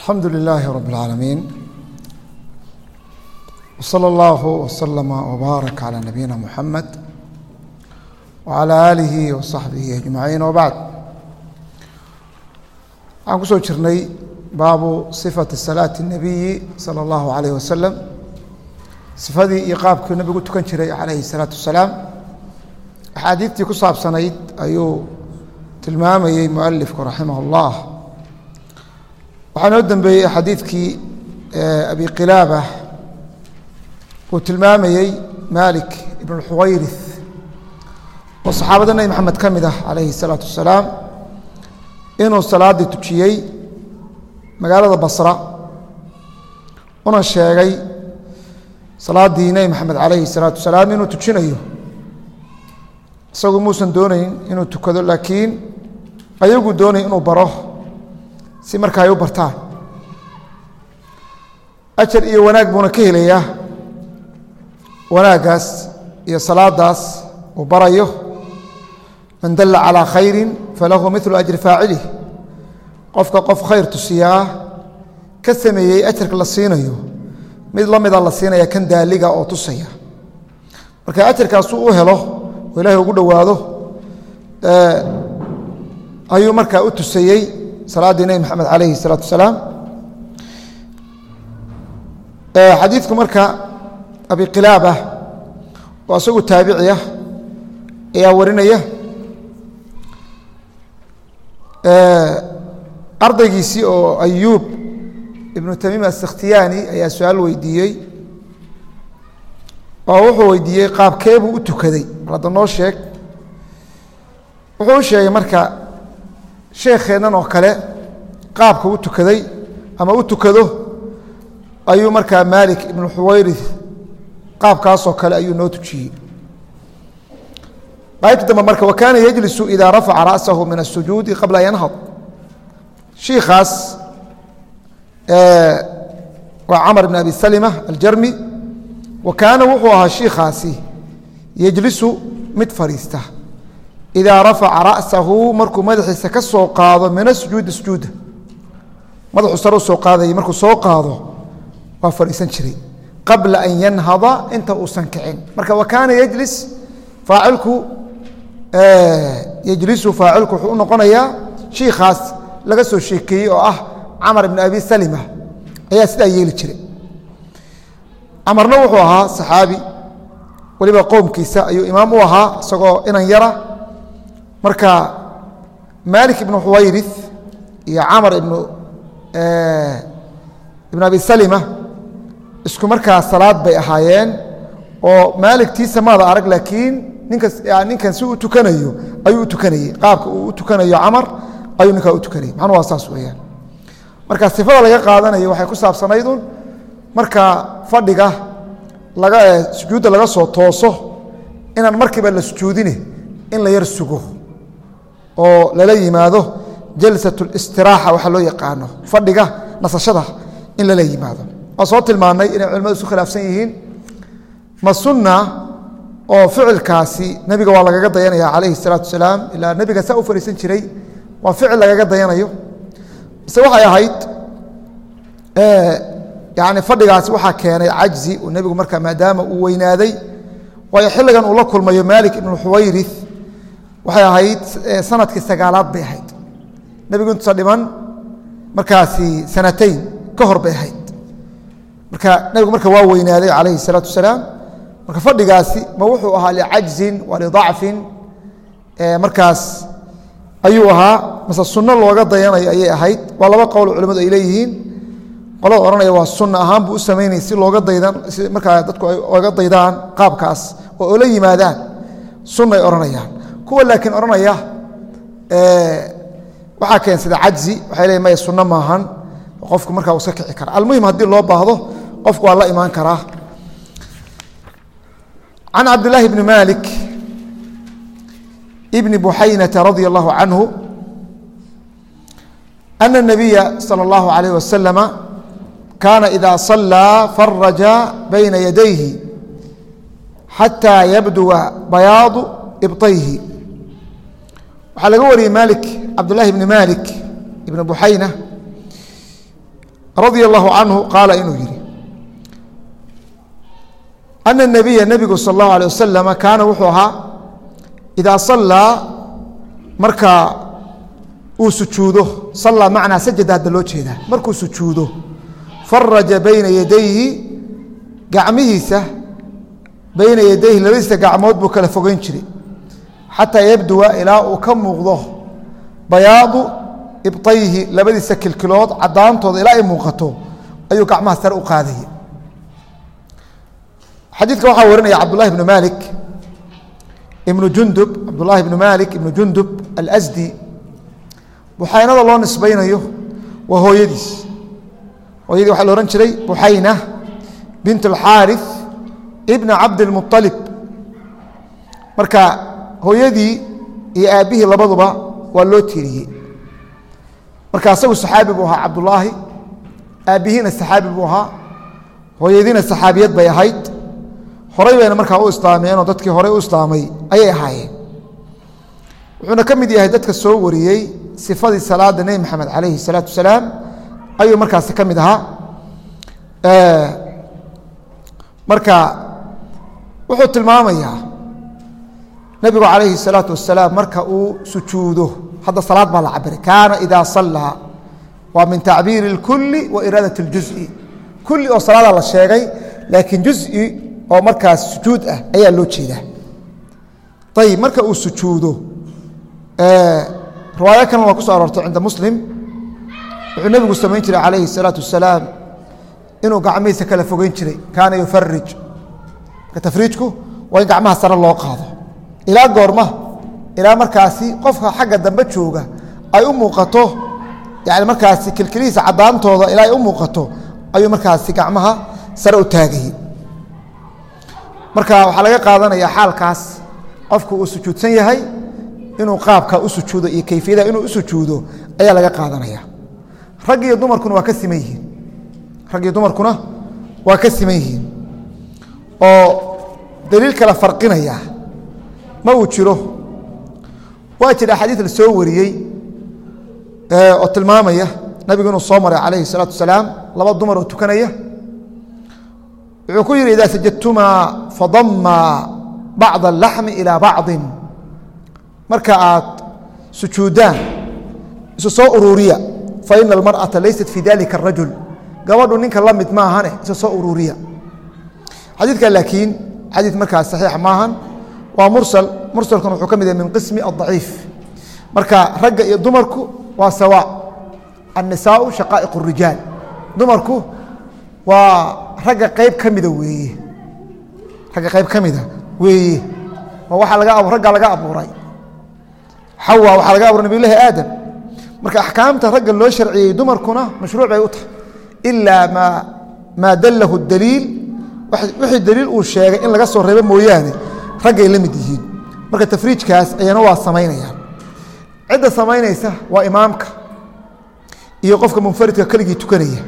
alxamdu lilaahi rab اlcaalamiin wslى اllahu wslama wbaarak calى nabiyina muxamed wcalى aalihi wasaxbihi ajmaciin wbacd waxaan kusoo jirnay baabu sifati salaati الnabiyi salى اllahu alayh wasalam sifadii iyo qaabkii nabigu tukan jiray calayhi الsalaatu wasalaam axaadiidtii ku saabsanayd ayuu tilmaamayey mualifku raximah اllah waxaa noo dembeeyey xadiidkii abi qilaaba uu tilmaamayey malik ibn اlxuwayrith oo saxaabada nebi maxamed ka mid ah calayhi الsalaatu wasalaam inuu salaaddii tujiyey magaalada basra una sheegay salaaddii nebi maxamed calayhi الsalaatu wasalaam inuu tujinayo isagu muusan doonayn inuu tukado laakiin ayagu doonay inuu baro si marka ay u bartaan ajar iyo wanaag buuna ka helayaa wanaaggaas iyo salaadaas uu barayo man dalla calىa khayri falahu milu ajri faacilih qofka qof khayr tusiyaa ka sameeyey ajarka la siinayo mid la mida la siinaya kan daaliga oo tusaya marka ajarkaasuu u helo oo ilahay ugu dhowaado ayuu markaa u tusayey salaaddii nebi maxamed calayhi الsalaatu wasalaam xadiidku marka abi qilaaba oo isagu taabiciya ayaa warinaya ardaygiisii oo ayuub ibnu tamiim asakhtiyaani ayaa su-aal weydiiyey oo wuxuu weydiiyey qaabkeebuu u tukaday mar hadda noo sheeg wuxuu u sheegay marka sheekheennan oo kale qaabka u tukaday ama u tukado ayuu markaa maalik ibnu xuwayrith qaabkaasoo kale ayuu noo tujiyey qaybta dambe marka wa kaana yejlisu idaa rafaca ra'sahu min الsujuudi qabla an yanhad shiikaas waa camar bn abi salima aljarmi wa kaana wuxuu ahaa shiikaasi yejlisu mid fadhiista idaa rafaca ra'sahu markuu madaxiisa ka soo qaado min asujuudi sujuuda madaxuu sare u soo qaadayay markuu soo qaado waa fadhiisan jiray qabla an yanhada inta uusan kicin marka wa kaana yejlis faacilku yejlisu faacilku wuxuu u noqonayaa shiikaas laga soo sheekeeyey oo ah camar ibn abi salima ayaa sidaa yeeli jiray camarna wuxuu ahaa saxaabi weliba qowmkiisa ayuu imaam u ahaa isagoo inan yara marka malik ibnu xuwayrith iyo camar ibnu ibn abi salima isku markaa salaad bay ahaayeen oo maaligtiisa maada arag laakiin ninkas ninkan si uu tukanayo ayuu u tukanayey qaabka uu u tukanayo camar ayuu ninkaa u tukanayay macnuu waa saas weeyaan marka sifada laga qaadanayo waxay ku saabsanaydun marka fadhiga laga sujuudda laga soo tooso inaan markiiba la sujuudine in la yar sugo oo lala yimaado jalsat اlistiraaxa waxaa loo yaqaano fadhiga nasashada in lala yimaado waan soo tilmaannay inay culimadu isu khilaafsan yihiin ma sunna oo ficilkaasi nebiga waa lagaga dayanaya calayhi الsalaatu wasalaam ilaa nebiga saa u fariisan jiray waa ficil lagaga dayanayo mise waxay ahayd yani fadhigaasi waxaa keenay cajzi uu nebigu markaa maadaama uu weynaaday waayo xilligan uu la kulmayo malik ibnu xuwayrith waxay ahayd sanadkii sagaalaad bay ahayd nebigu intuusa dhiman markaasi sanatayn ka hor bay ahayd marka nebigu marka waa weynaaday calayhi الsalaatu wasalaam marka fadhigaasi ma wuxuu ahaa licajzin wa lidacfin markaas ayuu ahaa mase sunno looga dayanayo ayay ahayd waa laba qowl culimadu ay leeyihiin qolada odhanaya waa sunna ahaan buu u samaynayay si looga daydan si markaa dadku ay oga daydaan qaabkaas oo ola yimaadaan sunna ay odhanayaan kuwa laakiin odhanaya waxaa keensada cajzi waxay leeyiin maya sunno maahan qofku markaa uu iska kici kara almuhim haddii loo baahdo qofku waa la imaan karaa can cabdillaahi bni malik bni buxaynata radia allahu canhu ana الnabiya salى اllahu alayh wasalama kaana ida صalaa faraja bayna yadayhi xataa yabduwa bayaadu ibطayhi waxaa laga wariyey malik cabdullahi bni malik ibni buxayna radia allahu canhu qaala inuu yihi ana nabiya nebigu sal allahu alay wasalama kaana wuxuu ahaa idaa sallaa marka uu sujuudo sallaa macnaa sajada hadda loo jeedaa markuu sujuudo faraja bayna yadayhi gacmihiisa bayna yadayhi labadiisa gacmood buu kala fogeyn jiray xataa yabduwa ilaa uu ka muuqdo bayaadu ibطayhi labadiisa kilkilood cadaantooda ilaa ay muuqato ayuu gacmaha sare u qaadaya xadiidka waxaa warinaya cabdullahi ibnu malik ibnu jundub cabdullahi ibnu malik ibnu jundub alsdi buxaynada loo nisbaynayo waa hooyadiis hooyadii waxaa la ohan jiray buxayna bint اlxaariث ibna cabdilmuطalib marka hooyadii iyo aabbihii labaduba waa loo tiiriyey marka asagu saxaabi buu ahaa cabdullaahi aabbihiina saxaabi buu ahaa hooyadiina saxaabiyad bay ahayd horay bayna markaa u islaameenoo dadkii horey u islaamay ayay ahaayeen wuxuuna ka mid yahay dadka soo wariyey sifadii salaada nebi maxamed calayhi salaatu wasalaam ayuu markaasi ka mid ahaa marka wuxuu tilmaamayaa nebigu calayhi salaatu wasalaam marka uu sujuudo hadda salaad baa la cabiray kaana idaa sallaa waa min tacbiiri اlkuli wa iraadat اljuز'i kulli oo salaadaa la sheegay laakiin juز'i oo markaas sujuud ah ayaa loo jeedaa ayib marka uu sujuudo riwaayo kalena waa ku so aroortay cinda muslim wuxuu nebigu samayn jiray calayhi الsalaatu wasalaam inuu gacmihiisa kala fogeyn jiray kaana yufarij marka tafriijku waa in gacmaha sare loo qaado ilaa goorma ilaa markaasi qofka xagga dambe jooga ay u muuqato yani markaasi kilkilihiisa cadaantooda ilaa ay u muuqato ayuu markaasi gacmaha sare u taagayey marka waxaa laga qaadanaya xaalkaas qofku uu sujuudsan yahay inuu qaabka u sujuudo iyo kayfiyada inuu u sujuudo ayaa laga qaadanaya rag iyo dumarkuna waa ka siman yihiin rag iyo dumarkuna waa ka siman yihiin oo daliil kala farqinaya ma uu jiro waa jira xadiid la soo wariyey oo tilmaamaya nabigu inuu soo maray calayhi الsalaatu wasalaam laba dumar oo tukanaya wuxuu ku yihi idaa sajadtumaa fadamaa bacضa اlaxmi ilaa bacضin marka aad sujuudaan isu soo ururiya faina almarأaةa laysat fi dalika الrajul gabadhu ninka la mid maahane isu soo ururiya xadiidka laakiin xadiid markaas saxiix maahan waa mursal mursalkuna wuxuu ka mid yahay min qismi الضaciif marka ragga iyo dumarku waa sawa الnisaau shaqaa'iq الrijaal dumarku waa ragga qayb ka mida weeye ragga qayb ka mida weeye waa waaa laga ragga laga abuuray xawa waxaa laga abuuray nabiy lahi aadam marka axkaamta ragga loo sharciyey dumarkuna mashruuc bay u tahay ilaa ma maa dalahu daliil wixii daliil uu sheegay in laga soo reebo mooyaane raggay la mid yihiin marka tafriijkaas ayana waa samaynayaan cidda samaynaysa waa imaamka iyo qofka munfaridka keligii tukanaya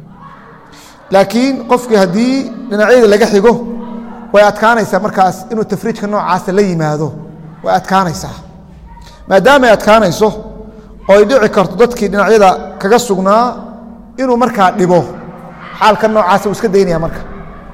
laakiin qofkii haddii dhinacyada laga xigo way adkaanaysaa markaas inuu tafriijka noocaasa la yimaado way adkaanaysaa maadaama ay adkaanayso oo ay dhici karto dadkii dhinacyada kaga sugnaa inuu markaa dhibo xaalka noocaasa wuu iska daynaya marka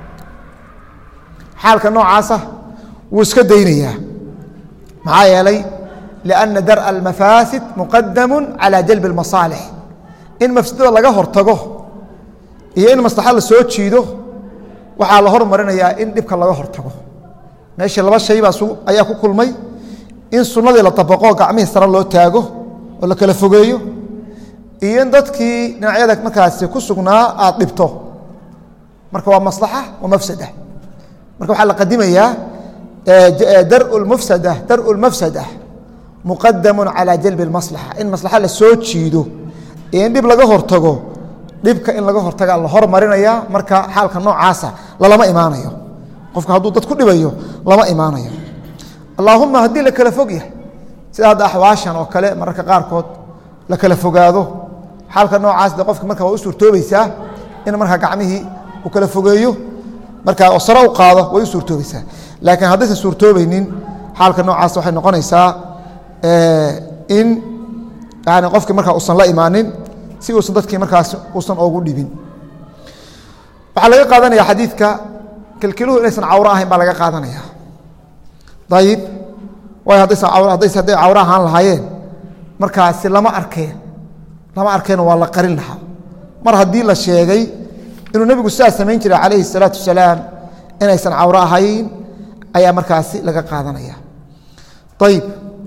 xaalka noocaasa wuu iska daynayaa maxaa yeelay liأnna dar'a almafaasid muqadamu calى jalbi اlmasaalix in mafsadada laga hortago iyo in maslaxa la soo jiido waxaa la hormarinayaa in dhibka laga hortago meeshii laba shay baa ayaa ku kulmay in sunnadii la dabaqo gacmihii sare loo taago oo la kala fogeeyo iyo in dadkii dhinacyada markaasi ku sugnaa aad dhibto marka waa maslaxa waa mafsada marka waxaa la qadimayaa daru mufsada daru lmafsada muqadamu calى jalbi اlmaslaxa in maslaxa la soo jiido iyo in dhib laga hortago dhibka in laga hortaga la hormarinaya marka xaalka noocaasa lalama imaanayo qofka hadduu dad ku dhibayo lama imaanayo allaahuma haddii la kala fog yahay sida hadda axwaashan oo kale mararka qaarkood la kala fogaado xaalka noocaas de qofka marka waa u suurtoobaysaa in markaa gacmihii uu kala fogeeyo markaa oo sare u qaado way u suurtoobaysaa laakiin haddaysan suurtoobaynin xaalka noocaas waxay noqonaysaa in yani qofki markaa usan la imaanin si uusan dadkii markaas uusan oogu dhibin waxaa laga qaadanaya xadiidka kilkiluhu inaysan cawro ahayn baa laga qaadanaya ayib waayo haddaysan haddays hadday cawro ahaan lahaayeen markaasi lama arkeen lama arkeen waa la qarin lahaa mar haddii la sheegay inuu nebigu sidaas samayn jiray calayhi الsalaatu wasalaam inaysan cawro ahayn ayaa markaasi laga qaadanaya ayib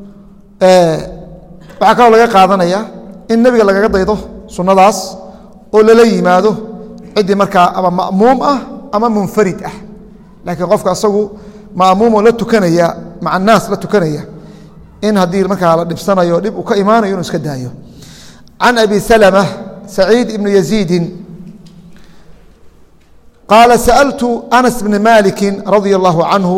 waxaa kaloo laga qaadanaya in nebiga lagaga daydo sunnadaas oo lala yimaado ciddii markaa ama ma'muum ah ama munfarid ah laakiin qofka asagu ma'muumoo la tukanaya maca naas la tukanaya in haddii markaa la dhibsanayo dhib uu ka imaanayo inuu iska daayo can abi salma saciid ibnu yaziidin qaala sa'altu anas bni maliki radia allahu canhu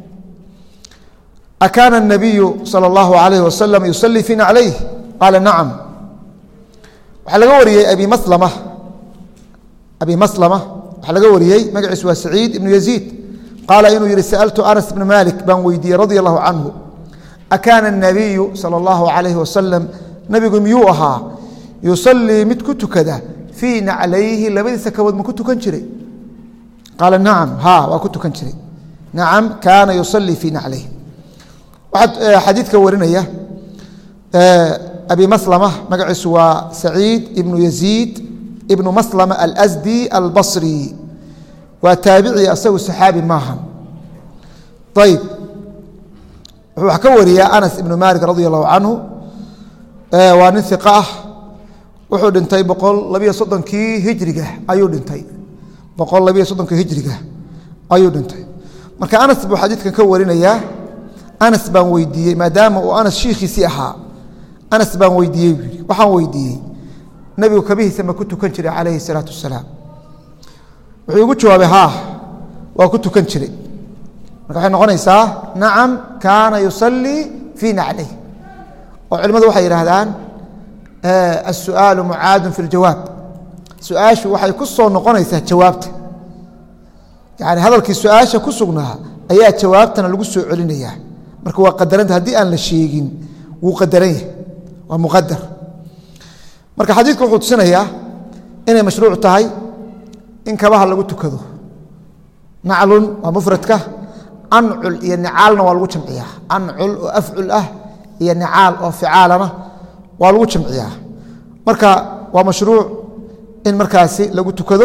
akaana الnabiyu salى اllahu alayh wasalam yusalii fiina calayh qaala nacam waxaa laga wariyey abi maslama abi maslama waxaa laga wariyey magaciisu waa saciid ibnu yaziid qaala inuu yihi sa'altu anas bna malik baan weydiiyey radia allahu canhu akaana الnabiyu salى اllahu alayh wasalam nebigu miyuu ahaa yusalii mid ku tukada fii naclayhi labadiisa kabood ma ku tukan jiray qaala nacam ha waa ku tukan jiray nacam kaana yusalii fii naclayhi waxaa xadiidka warinaya abi maslama magaciisu waa saciid ibnu yaziid ibnu maslama alsdi albasri waa taabici asagu saxaabi maaha ayib wuxuu wax ka wariyaa anas ibnu malik radi allahu canhu waa nin iqa ah wuxuu dhintay boqol labiyo soddonkii hijriga ayuu dhintay boqol labiyo soddonkii hijriga ayuu dhintay marka anas buu xadiidkan ka warinayaa anas baan weydiiyey maadaama uu anas shiikhiisii ahaa anas baan weydiiyey buu yidhi waxaan weydiiyey nebigu kabihiisa ma ku tukan jiray calayhi salaatu wasalaam wuxuu igu jawaabay haa waa ku tukan jiray marka waxay noqonaysaa nacam kaana yusalii fii naclayh oo culimmadu waxay yidhaahdaan asu'aalu mucaadun fi ljawaab su-aashu waxay ku soo noqonaysaa jawaabta yani hadalkii su-aasha ku sugnaa ayaa jawaabtana lagu soo celinayaa marka waa qadaranta haddii aan la sheegin wuu qadaran yahay waa muqadar marka xadiidku wuxuu tusinayaa inay mashruuc tahay in kabaha lagu tukado naclun waa mufradka ancul iyo nicaalna waa lagu jamciyaa ancul oo afcul ah iyo nicaal oo ficaalana waa lagu jamciyaa marka waa mashruuc in markaasi lagu tukado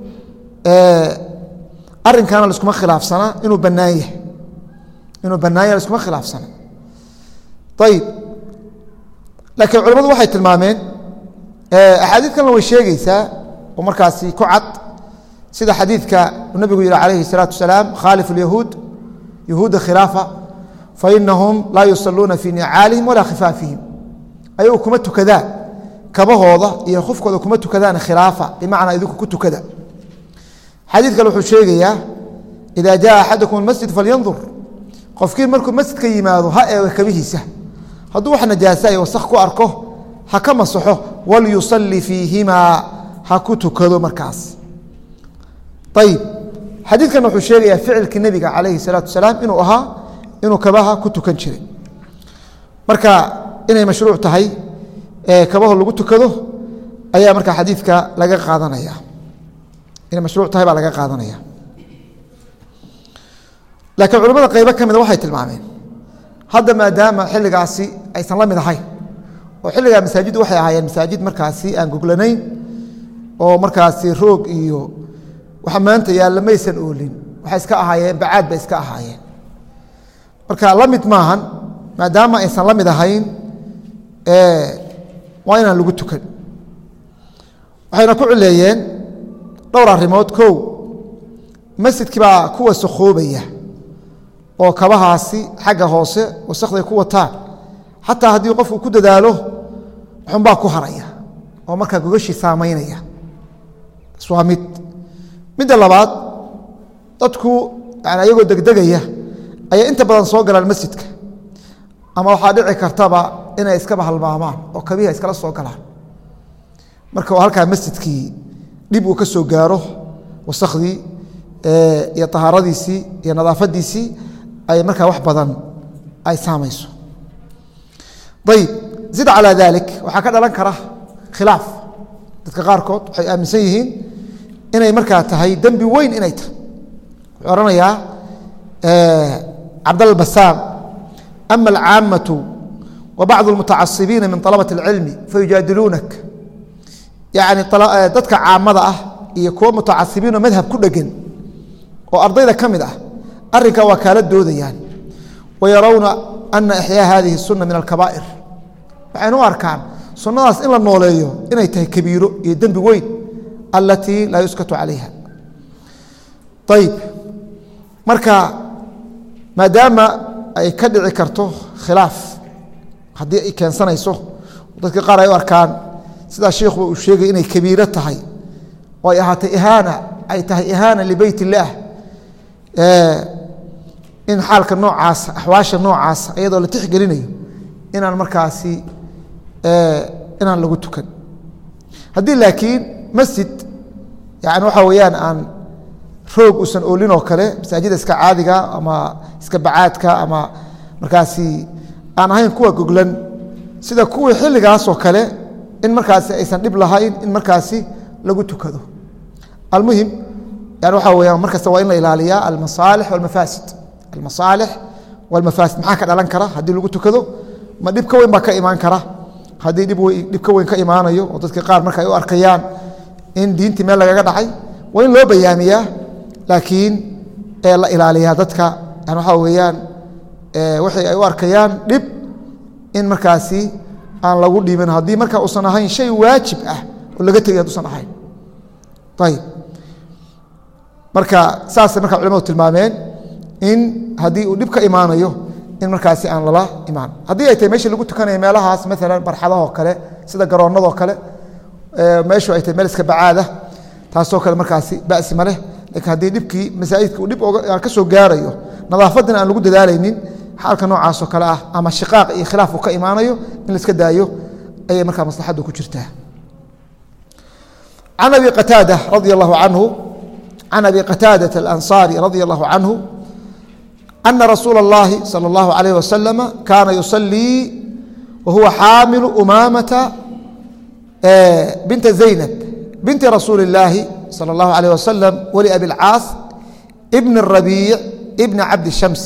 arinkana laskuma khilaafsana inuu banaan yahay inuu bannaan yahay laskuma khilaafsana ayib laakiin culamadu waxay tilmaameen axaadiid kalena way sheegeysaa oo markaasi ku cad sida xadiidka uu nabigu yihi calayhi الsalaatu wasalaam khaalif اlyahuud yahuuda khilaafa fainahum laa yusaluuna fii nicaalihim walaa khifaafihim ayagu kuma tukadaan kabahooda iyo khufkooda kuma tukadaan khilaafa bimacnaa idinku ku tukada xadiid kale wuxuu sheegayaa ida jaa axadakum اmasjid falyandur qofkii markuu masjidka yimaado ha eego kabihiisa hadduu wax najaasa iyo wasak ku arko ha ka masaxo walyusalli fiihimaa ha ku tukado markaas ayib xadiidkan wuxuu sheegayaa ficilkii nebiga calayhi salaatu wasalaam inuu ahaa inuu kabaha ku tukan jiray marka inay mashruuc tahay kabaho lagu tukado ayaa marka xadiidka laga qaadanaya inay mashruuc tahay baa laga qaadanaya laakiin culamada qaybo ka mida waxay tilmaameen hadda maadaama xilligaasi aysan la mid ahayn oo xilligaa masaajiddu waxay ahaayeen masaajid markaasi aan goglanayn oo markaasi roog iyo waxa maanta yaalla maysan oolin waxay iska ahaayeen bacaad bay iska ahaayeen marka la mid maahan maadaama aysan la mid ahayn waa inaan lagu tukan waxayna ku cileeyeen dhowr arrimood kow masjidkii baa kuwa sakhoobaya oo kabahaasi xagga hoose wasakday ku wataan xataa haddii qofku ku dadaalo xunbaa ku haraya oo markaa gogashii saamaynaya tas waa mid midda labaad dadku yani ayagoo degdegaya ayay inta badan soo galaan masjidka ama waxaa dhici kartaba inay iskaba halmaamaan oo kabihi ay iskala soo galaan marka halkaa masjidkii dhib uu ka soo gaaro wasakhdii iyo tahaaradiisii iyo nadaafadiisii ay markaa wax badan ay saamayso ayib zid calaa dalik waxaa ka dhalan kara khilaaf dadka qaarkood waxay aaminsan yihiin inay markaa tahay dembi weyn inay tahay wuxuu ohanayaa cabdalla basaam ama alcaamatu wa bacdu almutacasibiina min طalabaة اlcilmi fayujaadiluunak yani dadka caamada ah iyo kuwa mutacasibiinoo madhab ku dhegan oo ardayda ka mid ah arrinkaa waa kaala doodayaan wayarawna ana ixyaa hadihi الsuna min alkabaa'ir waxayna u arkaan sunnadaas in la nooleeyo inay tahay kabiiro iyo dembi weyn alatii laa yuskatu calayha ayib marka maadaama ay ka dhici karto khilaaf haddii ay keensanayso dadka qaar ay u arkaan sidaa sheikhuba uu sheegay inay kabiiro tahay oo ay ahaatay ihaana ay tahay ihaana libeyt illaah in xaalka noocaasa axwaasha noocaasa iyadoo la tixgelinayo inaan markaasi inaan lagu tukan haddii laakiin masjid yani waxaa weeyaan aan roog uusan oolin oo kale masaajida iska caadiga ama iska bacaadka ama markaasi aan ahayn kuwa goglan sida kuwii xilligaasoo kale in markaasi aysan dhib lahayn in markaasi lagu tukado almuhim yani waxaa weyaan markasta waa in la ilaaliyaa almasaalix walmafaasid almasaalix walmafaasid maxaa ka dhalan kara haddii lagu tukado ma dhib ka weyn baa ka imaan kara haddii dhib ka weyn ka imaanayo oo dadka qaar marka ay u arkayaan in diintii meel lagaga dhacay waa in loo bayaamiyaa laakiin la ilaaliyaa dadka yani waxaa weeyaan waxay ay u arkayaan dhib in markaasi aan lagu dhiibin haddii marka uusan ahayn shay waajib ah oo laga tegay haduusan ahayn ayib marka saasay marka culimadu tilmaameen in haddii uu dhib ka imaanayo in markaasi aan lala imaan haddii ay tahay meeshii lagu tukanaya meelahaas maalan barxadahoo kale sida garoonnadoo kale meeshu ay tahay meel iska bacaada taasoo kale markaasi basi ma leh lakiin haddii dhibkii masaajidka uu dhib ka soo gaarayo nadaafaddina aan lagu dadaalaynin xaalka noocaasoo kale ah ama shiqaaq iyo khilaaf uu ka imaanayo in laiska daayo ayay markaa maslaxaddu ku jirtaa can abi qataada radia allahu canhu can abi qataadata alansaari radia allahu canhu ana rasuula اllahi salى اllahu alayh wasalama kaana yusalii wa huwa xaamilu umaamata binta zaynab binti rasuuli اllaahi salى اllahu alayh wasalam wali abi اlcaas bn الrabiic bna cabdi shams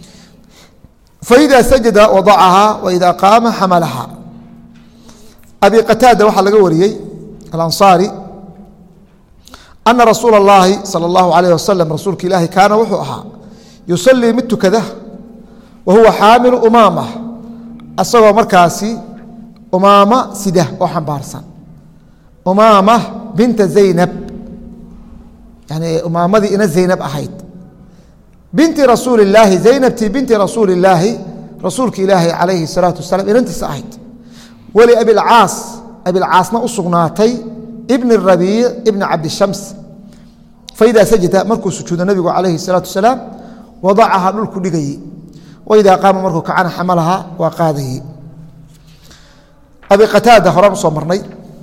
faida sajada wadacahaa waida qaama xamalaha abi qataada waxaa laga wariyey alansaari ana rasuula اllahi salى اllahu alayh wasalam rasuulka ilaahi kaana wuxuu ahaa yusalii mid tukada wa huwa xaamilu umaama asagoo markaasi umaama sida oo xambaarsan umaama binta zaynab yani umaamadii ina zaynab ahayd binti rasuuli illaahi zaynabtii binti rasuuli illaahi rasuulka ilaahi calayhi الsalaatu wasalaam inantiisa ahayd weli abilcaas abilcaasna u sugnaatay ibni rabiic ibni cabdishams faidaa sajada markuu sujuudo nabigu calayhi الsalaatu wasalaam wadacaha dhulku dhigayey waidaa qaama markuu kacana xamalaha waa qaadayey abi qataada horaan usoo marnay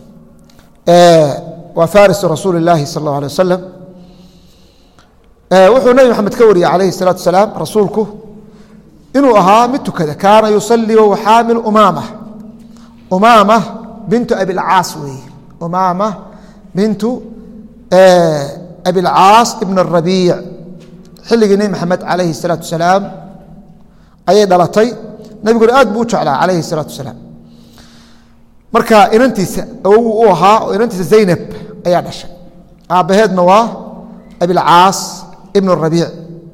waa farisu rasuuli اllaahi sal اllah alay wasalam wuxuu nabi maxamed ka wariyey calayhi الsalaatu wasalaam rasuulku inuu ahaa mid tukada kaana yusalii wahuwa xaamil umaama umaama bintu abilcaas weeye umaama bintu abilcaas ibn الrabiic xilligii nebi maxamed calayhi الsalaatu wasalaam ayay dhalatay nebiguna aad buu u jeclaa calayhi الsalaatu wasalaam marka inantiisa awogu u ahaa oo inantiisa zaynab ayaa dhashay aabbaheedna waa abilcaas ibn الrabiic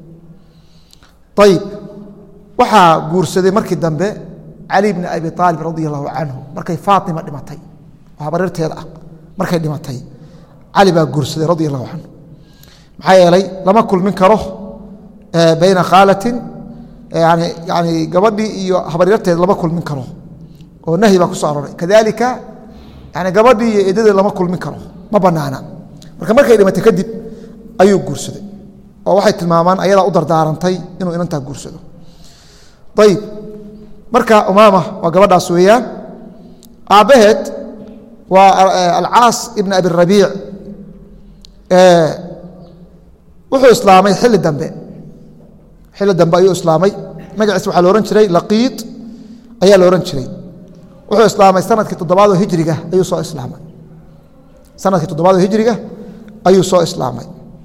ayib waxaa guursaday markii dambe cali bni abi aalib radi allahu canhu markay faatima dhimatay oo habarirteeda ah markay dhimatay cali baa guursaday radi allahu canhu maxaa yeelay lama kulmin karo bayna khaalatin yani yani gabadhii iyo habaryarteed lama kulmin karo oo nahyi baa ku soo arooray kadalika yani gabadhii iyo eedadeed lama kulmin karo ma banaana marka markay dhimatay kadib ayuu guursaday oo waxay tilmaamaan ayadaa u dardaarantay inuu inantaa guursado ayib marka umaama waa gabadhaas weeyaan aabbaheed waa alcaas ibn abi rabiic wuxuu islaamay xilli dambe xilli dambe ayuu islaamay magaciisa waxaa la ohan jiray laqiid ayaa la ohan jiray wuxuu islaamay sanadkii toddobaad oo hijriga ayuu soo islaamay sanadkii toddobaad oo hijriga ayuu soo islaamay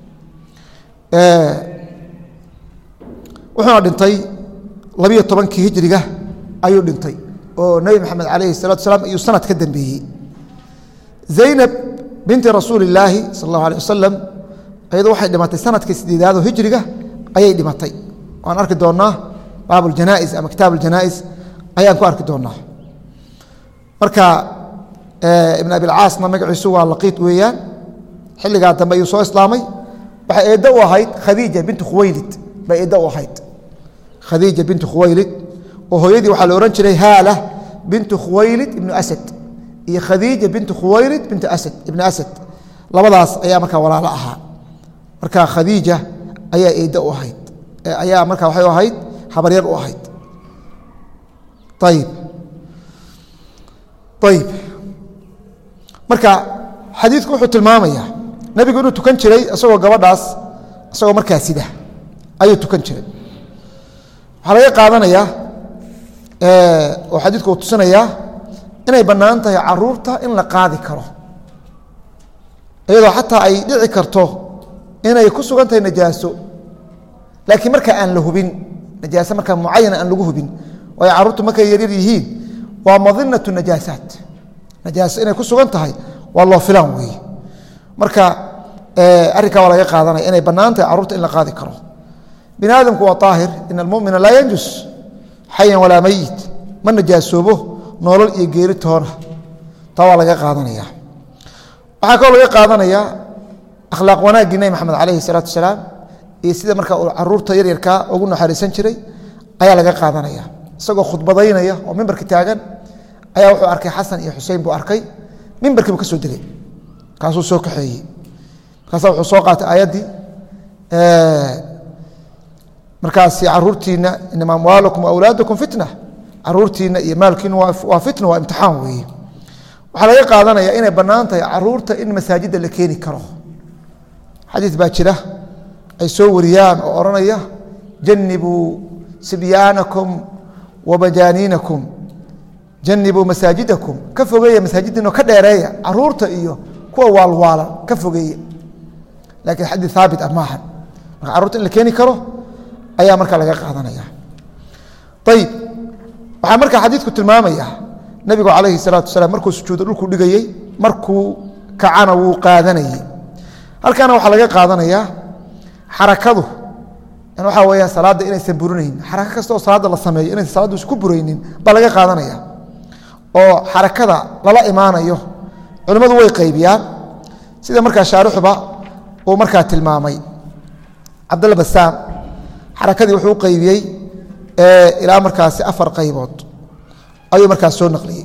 wuxuuna dhintay labiyo tobankii hijriga ayuu dhintay oo nebi maxamed calayhi salatu salaam ayuu sanad ka dambeeyey zaynab binti rasuuli illaahi sal allahu alيh wasalam ayadu waxay dhimatay sanadkii sideedaad oo hijriga ayay dhimatay waan arki doonaa baab اjanais ama kitaab اjanais ayaan ku arki doonaa marka ibn abilcaasna magaciisu waa laqiid weeyaan xilligaa dambe ayuu soo islaamay waxay eeddo u ahayd khadiija bintu khuwaylid bay eeddo u ahayd khadiija bintu khuwaylid oo hooyadii waxaa la ohan jiray haala bintu khuwaylid ibnu asad iyo khadiija bintu khuwaylid bintu asad ibnu asad labadaas ayaa markaa walaalo ahaa marka khadiija ayaa eeddo u ahayd ayaa marka waxay u ahayd habaryar u ahayd ayib ayib marka xadiidku wuxuu tilmaamayaa nebigu inuu tukan jiray isagoo gabadhaas isagoo markaa sida ayuu tukan jiray waxaa laga qaadanayaa oo xadiidku uu tusinayaa inay bannaan tahay caruurta in la qaadi karo iyadoo xataa ay dhici karto inay ku sugan tahay najaaso laakiin markaa aan la hubin najaaso markaa mucayana aan lagu hubin waayo carruurtu markay yaryar yihiin waa madinatu najaasaat najaaso inay ku sugan tahay waa loo filaan weeye marka arrinkaa waa laga qaadanaya inay bannaan tahay carruurta in la qaadi karo bini aadamku waa aahir in almumina laa yanjus xayan walaa meyit ma najaasoobo nolol iyo geeri toona taa waa laga qaadanaya waxaa kaloo laga qaadanayaa akhlaaq wanaaggii nebi maxamed calayhi salaatu wasalaam iyo sida marka uu caruurta yaryarkaa ugu naxariisan jiray ayaa laga qaadanaya isagoo khudbadaynaya oo mimbarka taagan ayaa wuxuu arkay xasan iyo xusein buu arkay mimbarkii buu ka soo degay kaasuu soo kaxeeyey markaasa wuxuu soo qaatay aayaddii markaas caruurtiina inama amwaalukum waawlaadukum fitna caruurtiina iyo maalkiina waa fitna waa imtixaan weeye waxaa laga qaadanaya inay bannaan tahay caruurta in masaajidda la keeni karo xadiis baa jira ay soo wariyaan oo odhanaya janibuu sibyaanakum wa majaaniinakum janibuu masaajidakum ka fogeeya masaajiddiino ka dheereeya caruurta iyo kuwa waalwaalan ka fogeeya laakiin xadiis haabit ah maahan marka carruurta in la keeni karo ayaa markaa laga qaadanaya ayib waxaa markaa xadiidku tilmaamaya nebigu calayhi salaatu wasalaam markuu sujuudo dhulku dhigayey markuu kacana wuu qaadanayey halkaana waxaa laga qaadanayaa xarakadu waxaa weya salaadda inaysan burinayn xarako kasta oo salaadda la sameeyo inaysan salaaddu isku buraynin baa laga qaadanaya oo xarakada lala imaanayo culimmadu way qaybiyaan sida markaa shaarixuba uu markaa tilmaamay cabdalla basaam xarakadii wuxuu u qaybiyey ilaa markaasi afar qaybood ayuu markaas soo naqliyey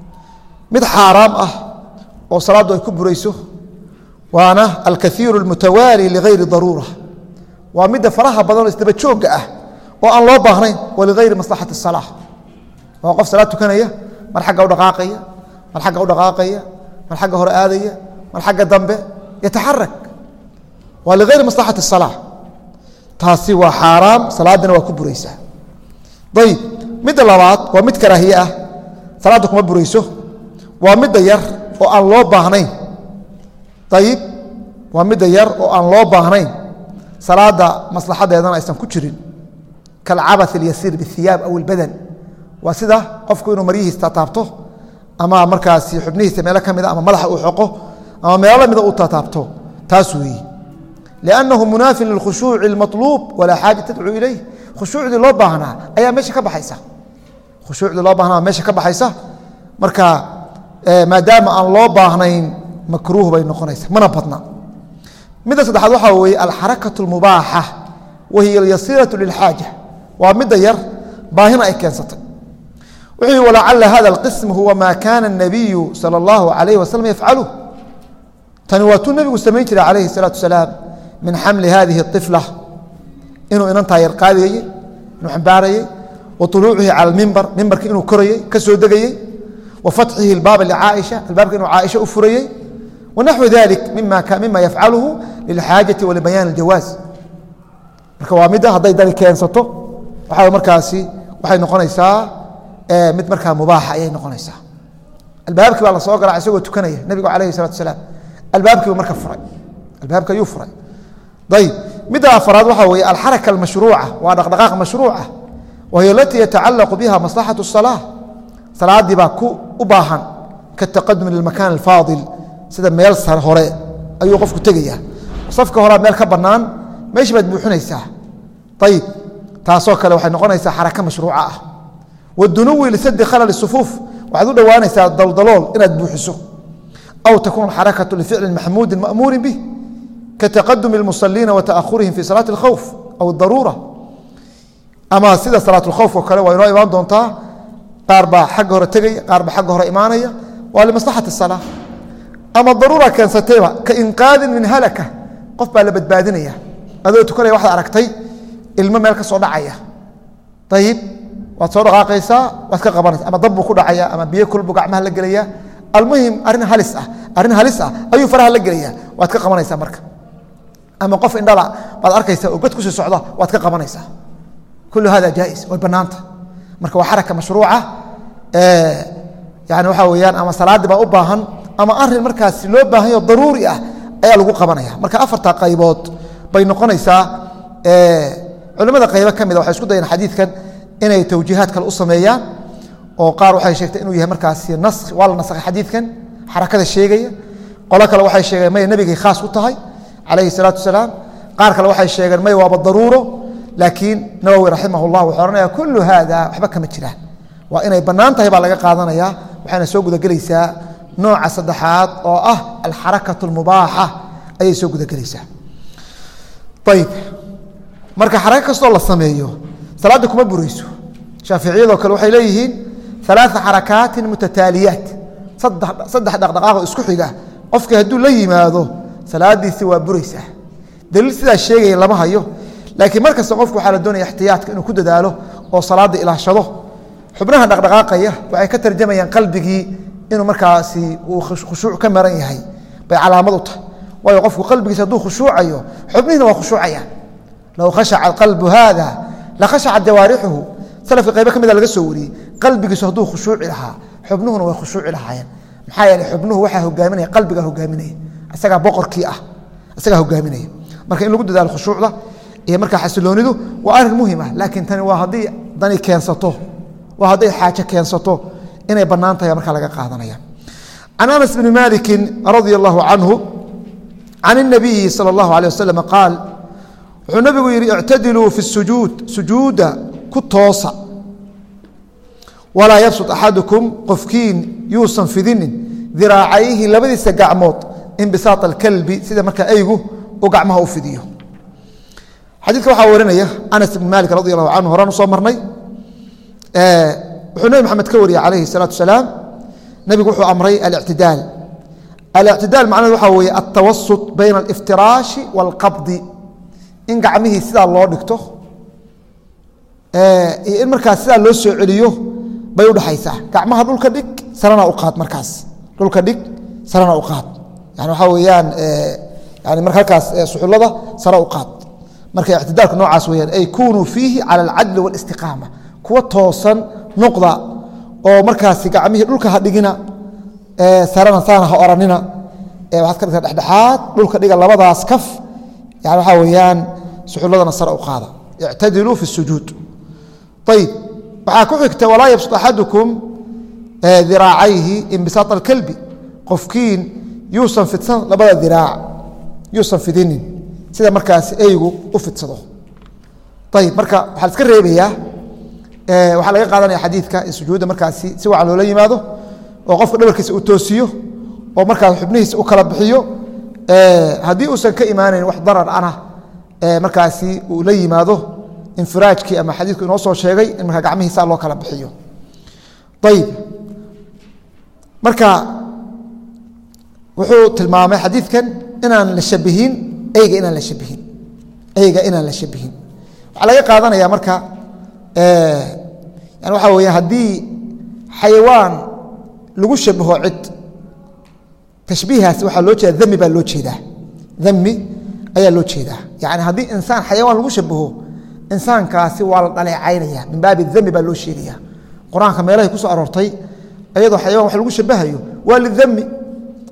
mid xaaraam ah oo salaaddu ay ku burayso waana alkaiiru اlmutawaali ligayri daruura waa midda faraha badan oo isdaba joogga ah oo aan loo baahnayn wa ligayri maslaxati الsalaa waa qof salaad tukanaya mar xagga u dhaqaaqaya mar xagga u dhaqaaqaya mar xagga hore aadaya mar xagga dambe yataxarak waa ligayri maslaxati الsalaa taasi waa xaaraam salaadina waa ku buraysaa ayib midda labaad waa mid karaahiye ah salaadda kuma burayso waa midda yar oo aan loo baahnayn ayib waa midda yar oo aan loo baahnayn salaadda maslaxadeedana aysan ku jirin kalcabaث اlyasiir bاhiyaab aw اlbadan waa sida qofku inuu maryihiisa taataabto ama markaasi xubnihiisa meelo ka mida ama madaxa uu xoqo ama meelo lamida uu taataabto taas weeye لأنه مناaف للkخhuuع المaطلوب وlaa xاaجة تdcو ilayh khushuucdii loo baahnaa ayaa meesha ka baxaysa khushuucdii loo bahnaa meesha ka baxaysa marka maadaama aan loo baahnayn makruuh bay noqonaysa mana badna midda saddexaad waxaa weeye alxarakaة الmubaaxة wahiy اlyasiiraة للxاaجة waa midda yar baahina ay keensatay wuxuu yihi walacala hada الqism huwa ma kana النabiyu salى الlahu عalayه waslم yafcalu tani waa tuu nebigu samayn jiray calayhi الsalaaةu wasalaam min xamli hadihi الطifla inuu inantaa yar qaadayey inuu xambaarayey wa طuluucihi calى اmimbar mimbarki inuu korayey ka soo degayey wa fatxihi اlbaaba lcaaisha albaabka inuu caaisha u furayey wanaxwi dalik mima yafcaluhu lilxaajaةi walibayaan اljawaaz marka waa midda hadday dani keensato waxaa markaasi waxay noqonaysaa mid markaa mubaaxa ayay noqonaysaa albaabkii baa la soo galaa isagoo tukanaya nebigu calayhi الsalatu wasalaam albaabkiibu marka furay albaabka ayuu furay ayb midda afaraad waxaa weeye alxaraka almashruuca waa dhaqdhaqaaq mashruuca wahiy alatii yatacalaqu biha maslaxaة الsalaa salaadii baa u baahan kataqadumi limakan alfaadil sida meel sar hore ayuu qofku tegaya safka horaa meel ka banaan meeshii baad buuxinaysaa ayib taasoo kale waxay noqonaysaa xaraka mashruuca ah wadunuwi lisadi khalal sufuuf waxaad u dhowaanaysaa daldalool inaad buuxiso aw takun xarakatu lificli maxmuudi ma'muuri bih kataqadumi اlmusaliina wa ta'ahurihim fi salaati اlkhowf aw daruura ama sida salaat اlkhowf oo kale waa inoo imaan doontaa qaar baa xagga hore tegaya qaar baa xagga hore imaanaya waa limaslaxati الsalaa ama daruura keensatayba ka inqaadin min halaka qof baa la badbaadinaya adoo tukanaya waxaad aragtay ilmo meel ka soo dhacaya ayib waad soo dhaqaaqaysaa waad ka qabanaysa ama dab buu ku dhacaya ama biyo kulbu gacmaha la gelaya almuhim arrin halis ah arrin halis ah ayuu faraha la gelaya waad ka qabanaysaa marka ama qof indhala baad arkaysaa oo god kusii socda waad ka qabanaysaa kullu hada jaais way bannaanta marka waa xaraka mashruuca yani waxaa weyaan ama salaadii baa u baahan ama arin markaas loo baahanyo daruuri ah ayaa lagu qabanaya marka afarta qaybood bay noqonaysaa culimada qaybo ka mida waxay isku dayeen xadiidkan inay tawjiihaad kale u sameeyaan oo qaar waxay sheegtay inuu yahay markaasi nas waa la nasakhay xadiidkan xarakada sheegaya qolo kale waxay sheegeen may nebigay khaas u tahay calayhi salaatu wasalaam qaar kale waxay sheegeen may waaba daruuro laakiin nawowi raximah llah wuxuu ohanaya kullu haada waxba kama jiraan waa inay bannaan tahay baa laga qaadanaya waxayna soo gudagelaysaa nooca saddexaad oo ah alxarakatu almubaaxa ayay soo gudagelaysaa ayib marka xarako kastoo la sameeyo salaadda kuma burayso shaaficiyadoo kale waxay leeyihiin alaaa xarakaatin mutataaliyaat saddex dhaqdhaqaaqoo isku xiga qofkii hadduu la yimaado salaadiisi waa buraysaa daliil sidaa sheegaya lama hayo laakiin mar kasta qofku waxaa la doonaya ixtiyaatka inuu ku dadaalo oo salaadda ilaashado xubnaha dhaqdhaqaaqaya waxay ka tarjamayaan qalbigii inuu markaasi uu khushuuc ka maran yahay bay calaamad u tahay waayo qofku qalbigiisa hadduu khushuucayo xubnihiina waa khushuucayaan low khashaca qalbu haada la khashacat jawaarixuhu salafka qaybo ka mida laga soo wariyey qalbigiisu hadduu khushuuci lahaa xubnuhuna way khushuuci lahaayeen maxaa yeeley xubnuhu waxaa hogaaminaya qalbigaa hogaaminaya isagaa boqorkii ah isagaa hogaaminaya marka in lagu dadaalo khushuucda iyo markaa xasiloonidu waa arrin muhim ah laakiin tani waa haddii dani keensato waa hadday xaajo keensato inay bannaan tahay markaa laga qaadanaya can anas bni maliki radia allahu canhu can الnabiyi salى اllahu alيه waslm qaal wuxuu nabigu yihi ictadiluu fi sujuud sujuuda ku toosa walaa yabsud axadukum qofkiin yuusan fidinin diraacayhi labadiisa gacmood inbisaaq alkalbi sida markaa eygu uu gacmaha u fidiyo xadiidka waxaa warinaya anas bn malik radi allahu canhu horaan usoo marnay wuxuu nebi maxamed ka wariyey calayhi الsalaatu wasalaam nebigu wuxuu amray alictidaal alictidaal macnaheed waxaa weeye altawasut bayna aliftiraashi wاlqabdi in gacmihii sidaa loo dhigto iyo in markaas sidaa loo soo celiyo bay udhexaysaa gacmaha dhulka dhig sarana u qaad markaas dhulka dhig sarana u qaad yani waxaa weeyaan yani marka halkaas suxullada sara u qaad marka ictidaalku noocaas weyaan ay kunuu fiihi cala alcadli wاlistiqaama kuwa toosan noqda oo markaasi gacmihii dhulka ha dhigina sarana saana ha oranina waxaad ka dhigtaa dhexdhexaad dhulka dhiga labadaas kaf yani waxaa weeyaan suxulladana sare u qaada ictadiluu fi sujuud ayib waxaa ku xigta walaa yabsud axadukum diraacayhi inbisaaq alkalbi qofkiin yuusan fidsan labada diraac yuusan fidinin sida markaas eygu u fidsado ayib marka waxaa la iska reebayaa waxaa laga qaadanaya xadiidka in sujuudda markaasi si wacan loola yimaado oo qofka dhabarkiisa uu toosiyo oo markaas xubnihiisa u kala bixiyo haddii uusan ka imaanayn wax darar ana markaasi uu la yimaado infiraajkii ama xadiidku inoo soo sheegay in markaa gacmihiisa loo kala bixiyo ayib marka wuxuu tilmaamay xadiidkan inaan la shabihin eyga inaan la shabihin eyga inaan la shabihin waxaa laga qaadanaya marka yani waxaa weya haddii xayawaan lagu shabaho cid tashbiihaas waxaa loo jeeda dami baa loo jeedaa dami ayaa loo jeedaa yani haddii insaan xayawaan lagu shabaho insaankaasi waa la dhaleecaynaya min baabi dami baa loo sheegaya qur-aanka meelahay ku soo aroortay iyadoo xayawaan wax lagu shabahayo waa lidami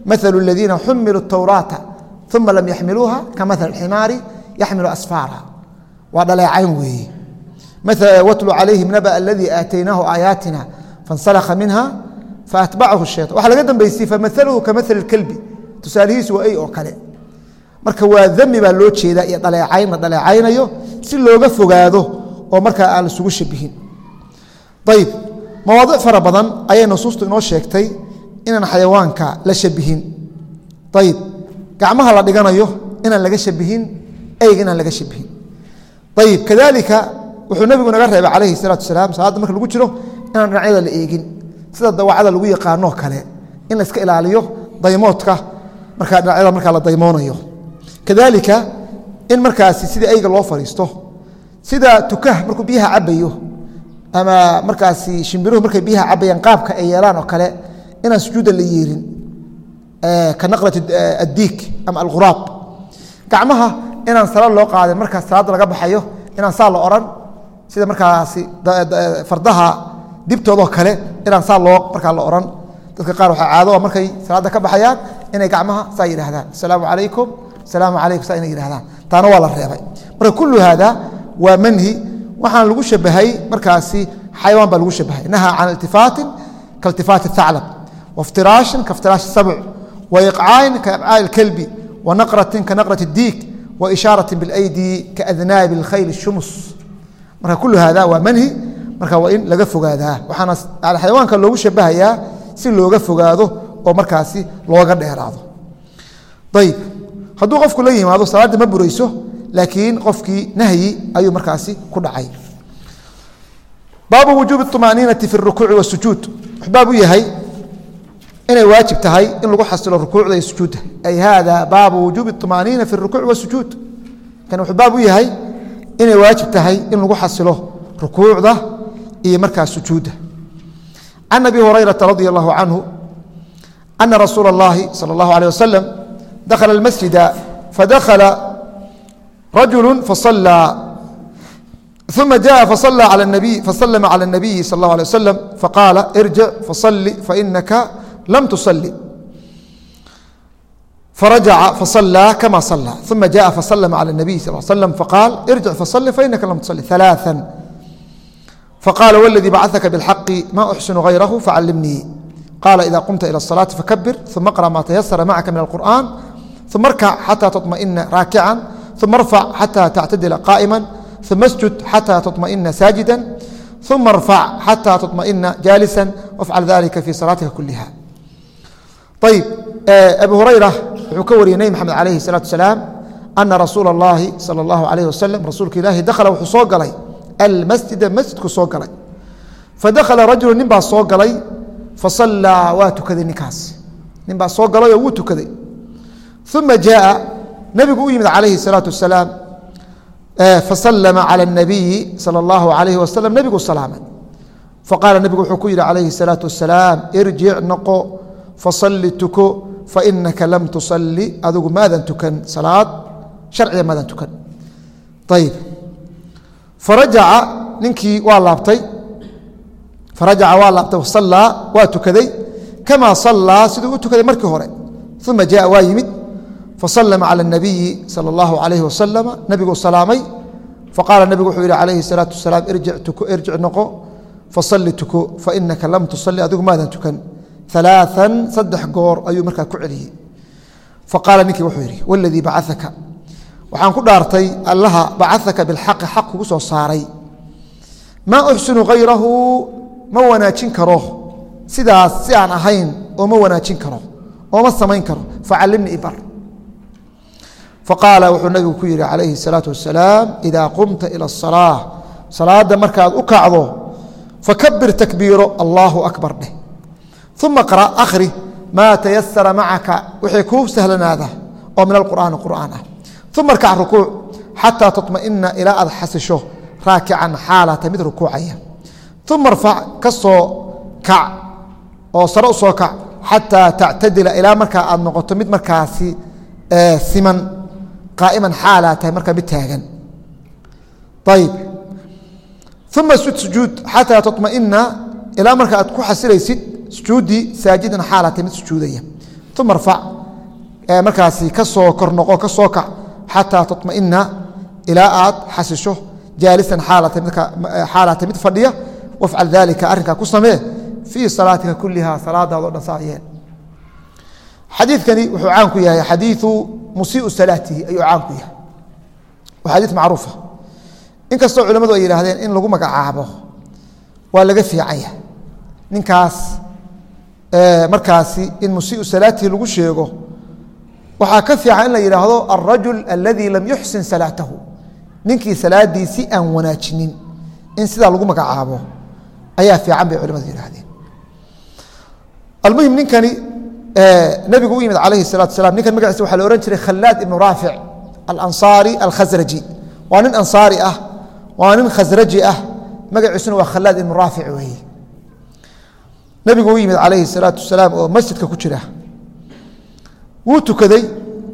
maثل الذiina xumiluu التwraaةa ثuma lam yaxmiluuha kamaثل الximaari yaxmilu asfaara waa dhaleecayn weeye wtlu calayhim naba aladii aataynaahu aayaatina fansalka minha faatbacahu الshayطan waxa laga dambeysay famaثlhu kamaثl اkelbi tusaalihiisu waa ey oo kale marka waa dami baa loo jeedaa iyo dhaleecayn la dhaleecaynayo si looga fogaado oo markaa aan isugu shabihin ayib mawaadic fara badan ayay nusuustu inoo sheegtay inaan xayawaanka la shabihin ayib gacmaha la dhiganayo inaan laga shabihin eyga inaan laga shabihin ayib kadalika wuxuu nebigu naga reebay calayhi salaatu salaam salaadda marka lagu jiro inaan dhinacyada la eegin sida dawacada lagu yaqaanoo kale in la iska ilaaliyo daymoodka markaa dhinacyada markaa la daymoonayo kadalika in markaasi sida eyga loo fadhiisto sida tukah markuu biyaha cabayo ama markaasi shimbiruhu markay biyaha cabayaan qaabka ay yeelaan oo kale inaan sujuudda la yeerin ka naqlat addiik ama alquraab gacmaha inaan salaad loo qaadin markaa salaadda laga baxayo inaan saa la odhan sida markaasi fardaha dibtoodoo kale inaan saa loo markaa la odhan dadka qaar waxaa caado markay salaadda ka baxayaan inay gacmaha saa yidhahdaan asalaamu calaykum asalaamu calaykum saa inay yidhahdaan taana waa la reebay marka kullu haada waa manhi waxaan lagu shabahay markaasi xayawaan baa lagu shabahay nahaa can iltifaatin kailtifaati اthaclab waاftiraashin kaiftiraashi sabc waiqcaayin kaibcaa'i اlkelbi wanaqratin kanaqrat اdiik waishaaratin biاlaydi kaadnaabi اlkhayl الshumus marka kullu haada waa manhi marka waa in laga fogaadaa waxaana xayawaanka loogu shabahayaa si looga fogaado oo markaasi looga dheeraado ayib hadduu qofku la yimaado salaaddii ma burayso laakiin qofkii nahyi ayuu markaasi ku dhacay baabu wujuubi اطmaaniinati fi اrukuuci wasujuud wuxuu baab u yahay inay waajib tahay in lagu xasilo rukuucda iyo sujuudda ay hada baabu wujuubi اطmaaniina fi اrukuuci wasujuud kan wuxuu baab u yahay inay waajib tahay in lagu xasilo rukuucda iyo markaa sujuudda can abi hurayrata radi allahu canhu ana rasuula اllahi salى اllahu alيه wasalam dakhala اlmasjida fadakhala rajulu faصalى ثuma jaءa faصلى alى النabiy faslma calى الnabiyi salى اlه alيه waslm faqaala irjic faصli fainaka lam tuصli farajaca faصlى kama صlى ثuma jaءa faslma calى الnabiy sal ه slm faqaal irjic faصli fainaka lam tuصli ثaلاثا faqala wاladii bacثaka bاlxaqi ma أxsن غayrahu facalimnii qala إida qumta ilى الصلاaةi fakbir ثuma اqرأ ma tayasara macaka min الqur'an ثuma اrkac xatى تطmaئna raakica ثuma اrfac xatى tactadila qائma ثuma اsjud xatى تطmaئna saajida ثuma اrfac xatى تطmaئna jaalisa wafcal dalika fi salaatika kuliha ayb abi hurayra wuxuu ka wariyey nebi mxamed alayhi الsalaaةu wasalaam ana rasuula اllahi salى اllahu alayh waslm rasuulka ilaahi dakhala wuxuu soo galay almasjida masjidku soo galay fadakhala rajulu nin baa soo galay fasallaa waa tukaday ninkaas nin baa soo galay oo wuu tukaday uma jaءa nebigu u yimid calayhi الsalaaةu wasalaam faslma calى الnabiyi salى اllahu alayh waslm nebigu salaamay faqaala nebigu wuxuu ku yihi calayhi الsalaaةu wasalaam irjic noqo fasalli tuko fainaka lam tusalli adigu maadan tukan salaad sharciga maadan tukan ayib farajaca ninkii waa laabtay farajaca waa laabtay wasallaa waa tukaday kamaa sallaa siduu u tukaday markii hore uma jaءa waa yimid faslma calى الnabiyi salى اllahu alayh wasalam nebiguu salaamay faqaala nebigu wuxuu yihi calayhi الsalaatu wasalaam irjic noqo fasalli tuko fainaka lam tusalli adigu maadan tukan ثaلaaثa saddex goor ayuu markaa ku celiyey faqaala ninkii wuxuu yidhi wاladii bacaثaka waxaan ku dhaartay allaha bacaثaka biاlxaqi xaq kugu soo saaray maa uxsinu hayrahu ma wanaajin karo sidaas si aan ahayn oo ma wanaajin karo oo ma samayn karo facalimni ibar faqaala wuxuu nabigu ku yihi calayhi الsalaaةu wasalaam إida qumta ilى الصalaaة salaada markaad u kacdo fakabir takbiiro allahu akbar dheh uma qra akhri maa tayasara macaka wixii kuu sahlanaada oo min alqur'aani qur'aan ah uma rkac rukuuc xataa taطmaئina ilaa aad xasisho raakican xaalata mid rukuucaya uma rfac ka soo kac oo sare u soo kac xataa tactadila ilaa markaa aad noqoto mid markaasi siman qaa'iman xaalaa tahay markaa mid taagan ayib uma sud sujuud xataa taطmaئina ilaa marka aad ku xasilaysid sujuudii saajidan xaalaa tahay mid sujuudaya uma rfac markaasi ka soo kor noqo ka soo kac xataa taطmaئina ilaa aad xasisho jaalisan xaalata mid fadhiya wafcal dalika arrinkaa ku samee fii salaatika kuliha salaadaado dhan saa yeel xadiikani wuxuu caan ku yahay xadiiu musiiu salaatihi ayuu caan ku yahay waa xadii macruufa inkastoo culamadu ay yidhaahdeen in lagu magacaabo waa laga fiican yahay ninkaas markaasi in musiiu salaatihi lagu sheego waxaa ka fiican in la yidhaahdo alrajul aladii lam yuxsin salaatahu ninkii salaadiisi aan wanaajinin in sidaa lagu magacaabo ayaa fiican bay culimadu yidhahdeen almuhim ninkani nabigu u yimid calayhi salatu salam ninkan magaciisa waxaa la ohan jiray khalaad ibnu raafic alansaari alkhasraji waa nin ansaari ah waa nin khasraji ah magaciisuna waa khalaad ibnu raafic weeye nabigu u yimid calayhi salaatu wasalaam oo masjidka ku jira wuu tukaday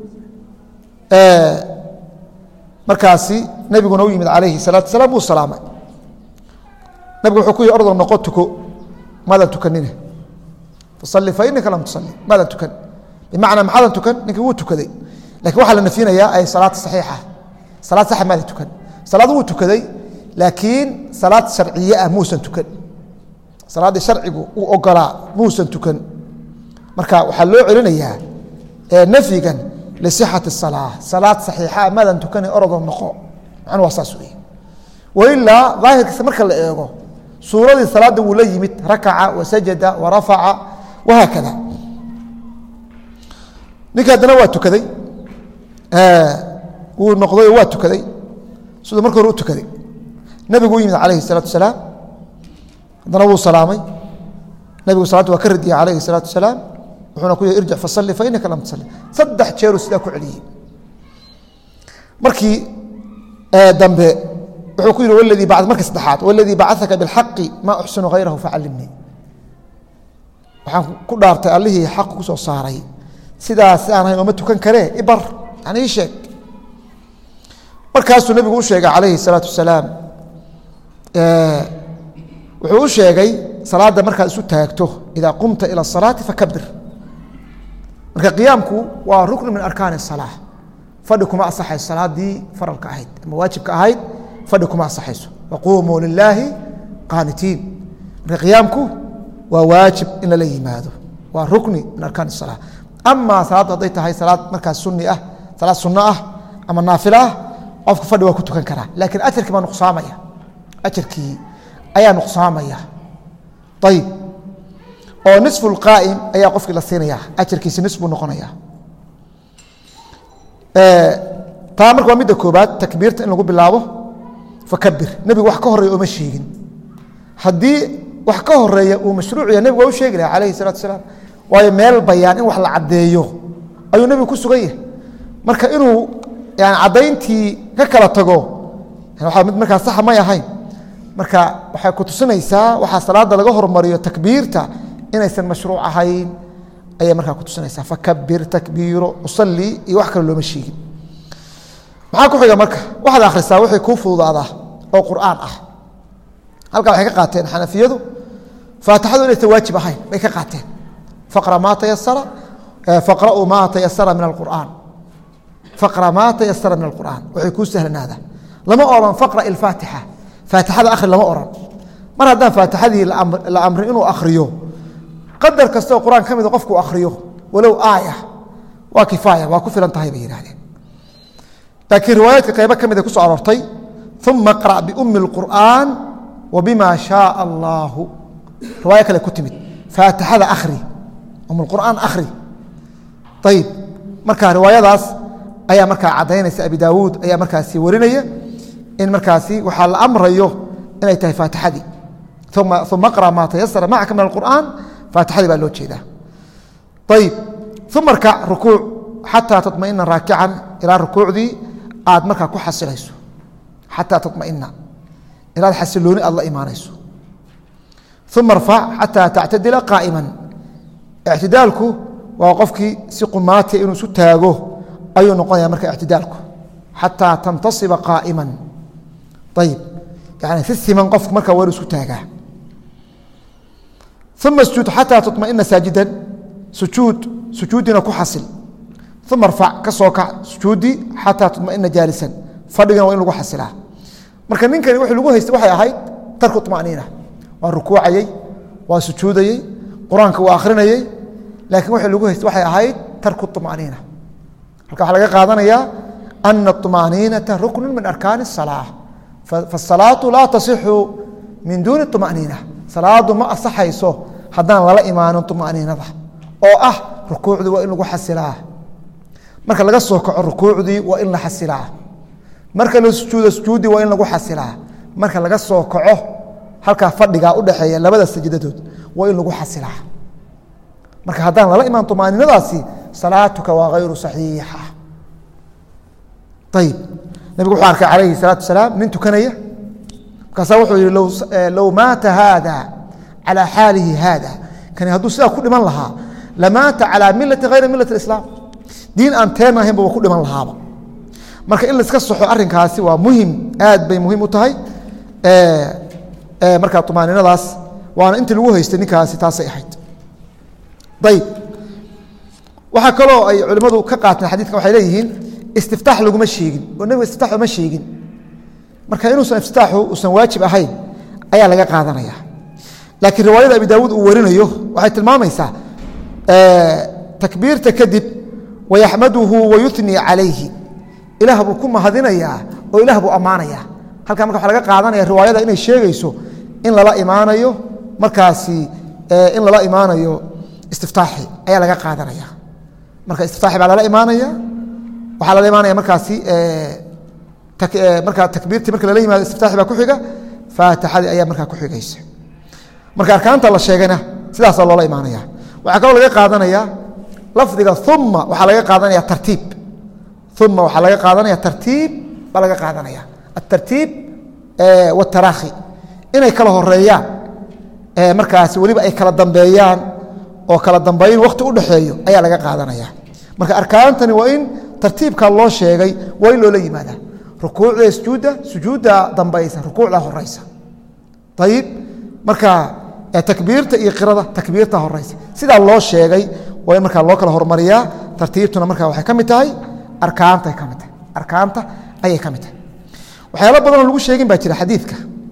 markaasi nabiguna u yimid calayhi salaatu salaam wuu salaamay nabigu wuxuu ku yihi ordo noqo tuko maadan tukanine fasalli fa inaka lam tusalli maadan tukan bimacnaa maxaadan tukan ninkii wuu tukaday lakin waxaa la nafyinayaa ay salaad saxiixa salaad saxa maadan tukan salaad wuu tukaday laakiin salaad sharciye ah muusan tukan salaaddii sharcigu uu ogolaa muusan tukan marka waxaa loo celinayaa nafyigan lisixati salaa salaad saxiixa maadan tukana orodoo noqo macnu waa saas wey wailaa daahirkiisa marka la eego suuradii salaadda wuu la yimid rakaca wasajada warafaca wahaakada ninka haddana waa tukaday wuu noqday oo waa tukaday siduu marka hore u tukaday nabigu u yimid calayhi salaatu salaam haddana wuu salaamay nabigu salaadda waa ka radiyey calayhi salaatu salaam wuxuuna ku yihi irjic fasalli fa inaka lam tusalli saddex jeeruu sidaa ku celiyey markii dambe wuxuu ku yihi wladii ba markii saddexaad waladii bacaka bilxaqi maa uxsinu hayrahu facallimnii waxaan ku dhaartay allihii xaq ku soo saaray sidaas si aan ahayn ooma tukan karee ibar yani ii sheeg markaasuu nabigu u sheegay calayhi salaatu wasalaam wuxuu u sheegay salaadda markaad isu taagto idaa qumta ila asalaati fakabir marka qiyaamku waa ruknu min arkaani الsalaa fadhi kuma asaxayso salaadii faralka ahayd ama waajibka ahayd fadhi kuma asaxayso waquumuu lilaahi qaanitiin marka qiyaamku waa waajib in lala yimaado waa rukni min arkaan الsalaa ama salaaddu hadday tahay salaad markaas suni ah salaad sunno ah ama naafilo ah qofka fadhi waa ku tukan karaa lakiin ajarkii baa nuqsaamaya ajarkii ayaa nuqsaamaya ayib oo niصfu اlqaa'im ayaa qofkii la siinaya ajarkiisi nis buu noqonaya taa marka waa midda koobaad takbiirta in lagu bilaabo fakabir nebigu wax ka horeeya ooma sheegin haddii wax ka horeeya uu mashruuc yahay nebigu waa u sheegi laha alayhi الsalatu asalaam waayo meel bayaan in wax la caddeeyo ayuu nebigu ku sugan yahay marka inuu yani caddayntii ka kala tago waa mid markaa saxa may ahayn marka waxay ku tusinaysaa waxaa salaada laga hormariyo takbiirta inaysan mashruuc ahayn ayay markaa ku tusinaysaa fakabir takbiiro usalli iyo wax kale looma sheegin maxaa ku xiga marka waxaad akhrisaa wixii kuu fududaadaa oo qur'aan ah halkaa waxay ka qaateen xanafiyadu faatixadu inaysan waajib ahayn bay ka qaateen faqra maa tayasara faqra'uu maa tayasara min alqur'aan faqra maa tayasara min alqur'aan waxay kuu sahlanaada lama odhan faqra ilfaatixa faatixada akhri lama odhan mar haddaan faatixadii la amrin inuu akhriyo qadar kastoo qur-aan ka mida qofkuu akhriyo walow aaya waa kifaaya waa ku filan tahay bay yidhahdeen laakiin riwaayaadka qaybo ka mid ay ku soo aroortay uma qra' biumi اlqur'aan wa bima shaaa allaahu riwaayo kale ku timid faatixada akhri um اlqur'aan akhri ayib marka riwaayadaas ayaa markaa caddaynaysa abi daawuud ayaa markaasi warinaya in markaasi waxaa la amrayo inay tahay faatixadii uma qra' maa tayasara macaka min alqur'aan faatixadii baa loo jeedaa ayib uma rkac rukuuc xataa taطmaئina raakican ilaa rukuucdii aad markaa ku xasilayso xataa taطmaئina ilaad xasilooni aad la imaanayso uma rfac xataa tactadila qaa'ima ictidaalku waa qofkii si qumaatiya inuu isu taago ayuu noqonaya marka ictidaalku xataa tantasiba qaa'ima ayib yani si siman qofku markaa waa inu isku taagaa uma sjuud xataa taطmaئina saajidan sujuud sujuuddiina ku xasil uma rfac ka soo kac sujuudi xataa tumaina jaalisan fadhigana waa in lagu xasilaa marka ninkani w lagu haystay waxay ahayd tarku طmaniina waa rukuucayey waa sujuudayey qur-aanka waa akhrinayey laakiin w lagu haystay waxay ahayd tarku طmaniina halka waxaa laga qaadanayaa ana الطmaaniinata ruknu min arkaani الsalaaة faالsalaatu laa tasixu min duuni طmaniina salaadu ma asaxayso haddaan lala imaanin طmaniinada oo ah rukuucdii waa in lagu xasilaa marka laga soo kaco rukuucdii waa in la xasilaa marka la sujuudo sujuuddii waa in lagu xasilaa marka laga soo kaco halkaa fadhigaa udhexeeya labada sajdadood waa in lagu xasilaa marka haddaan lala imaan طmaaninadaasi salaatuka waa hayru صaxiixa ayib nabigu wuxuu arkay calayhi الsalaatu wasalaam nin tukanaya markaasaa wuxuu yihi low maata haada calى xaalihi haada kani hadduu sidaa ku dhiman lahaa lamaata calى milati hayra milat اislaam diin aan teen ahaynba waa ku dhiman lahaaba marka in laiska soxo arrinkaasi waa muhim aad bay muhiim u tahay markaa طmaaninadaas waana intii lagu haystay ninkaasi taasay ahayd ayib waxaa kaloo ay culimmadu ka qaateen xadidkan waxay leeyihiin istiftaax laguma sheegin oo nebiga istiftax uma sheegin marka inuusan iftitaaxu uusan waajib ahayn ayaa laga qaadanaya laakiin riwaayada abi daawuud uu warinayo waxay tilmaamaysaa takbiirta kadib wayaxmaduhu wayunii calayhi ilaah buu ku mahadinayaa oo ilaah buu ammaanaya halkaa marka waxa laga qaadanaya riwaayada inay sheegayso in lala imaanayo markaasi in lala imaanayo istiftaaxi ayaa laga qaadanaya marka istiftaaxi baa lala imaanaya waxaa lala imaanaya markaasi markaa takbiirtii marka lala yimaado istiftaaxi baa ku xiga faatixadii ayaa markaa ku xigaysa marka arkaanta la sheegayna sidaasaa loola imaanaya waxaa kaloo laga qaadanaya lafdiga uma waxaa laga qaadanaya tartiib uma waxaa laga qaadanaya tartiib baa laga qaadanaya atartiib wاtaraakhi inay kala horeeyaan markaas weliba ay kala dambeeyaan oo kala dambayn wakti u dhexeeyo ayaa laga qaadanaya marka arkaantani waa in tartiibka loo sheegay waa in loola yimaada rukuucda sujuudda sujuudda dambaysa rukuucda horeysa ayib marka takbiirta iyo qirada takbiirta horeysa sidaa loo sheegay waa in markaa loo kala hormariyaa tartiibtuna marka waxay ka mid tahay arkaantay ka mid tahay arkaanta ayay ka mid tahay waxyaalo badanoo lagu sheegin baa jira xadiidka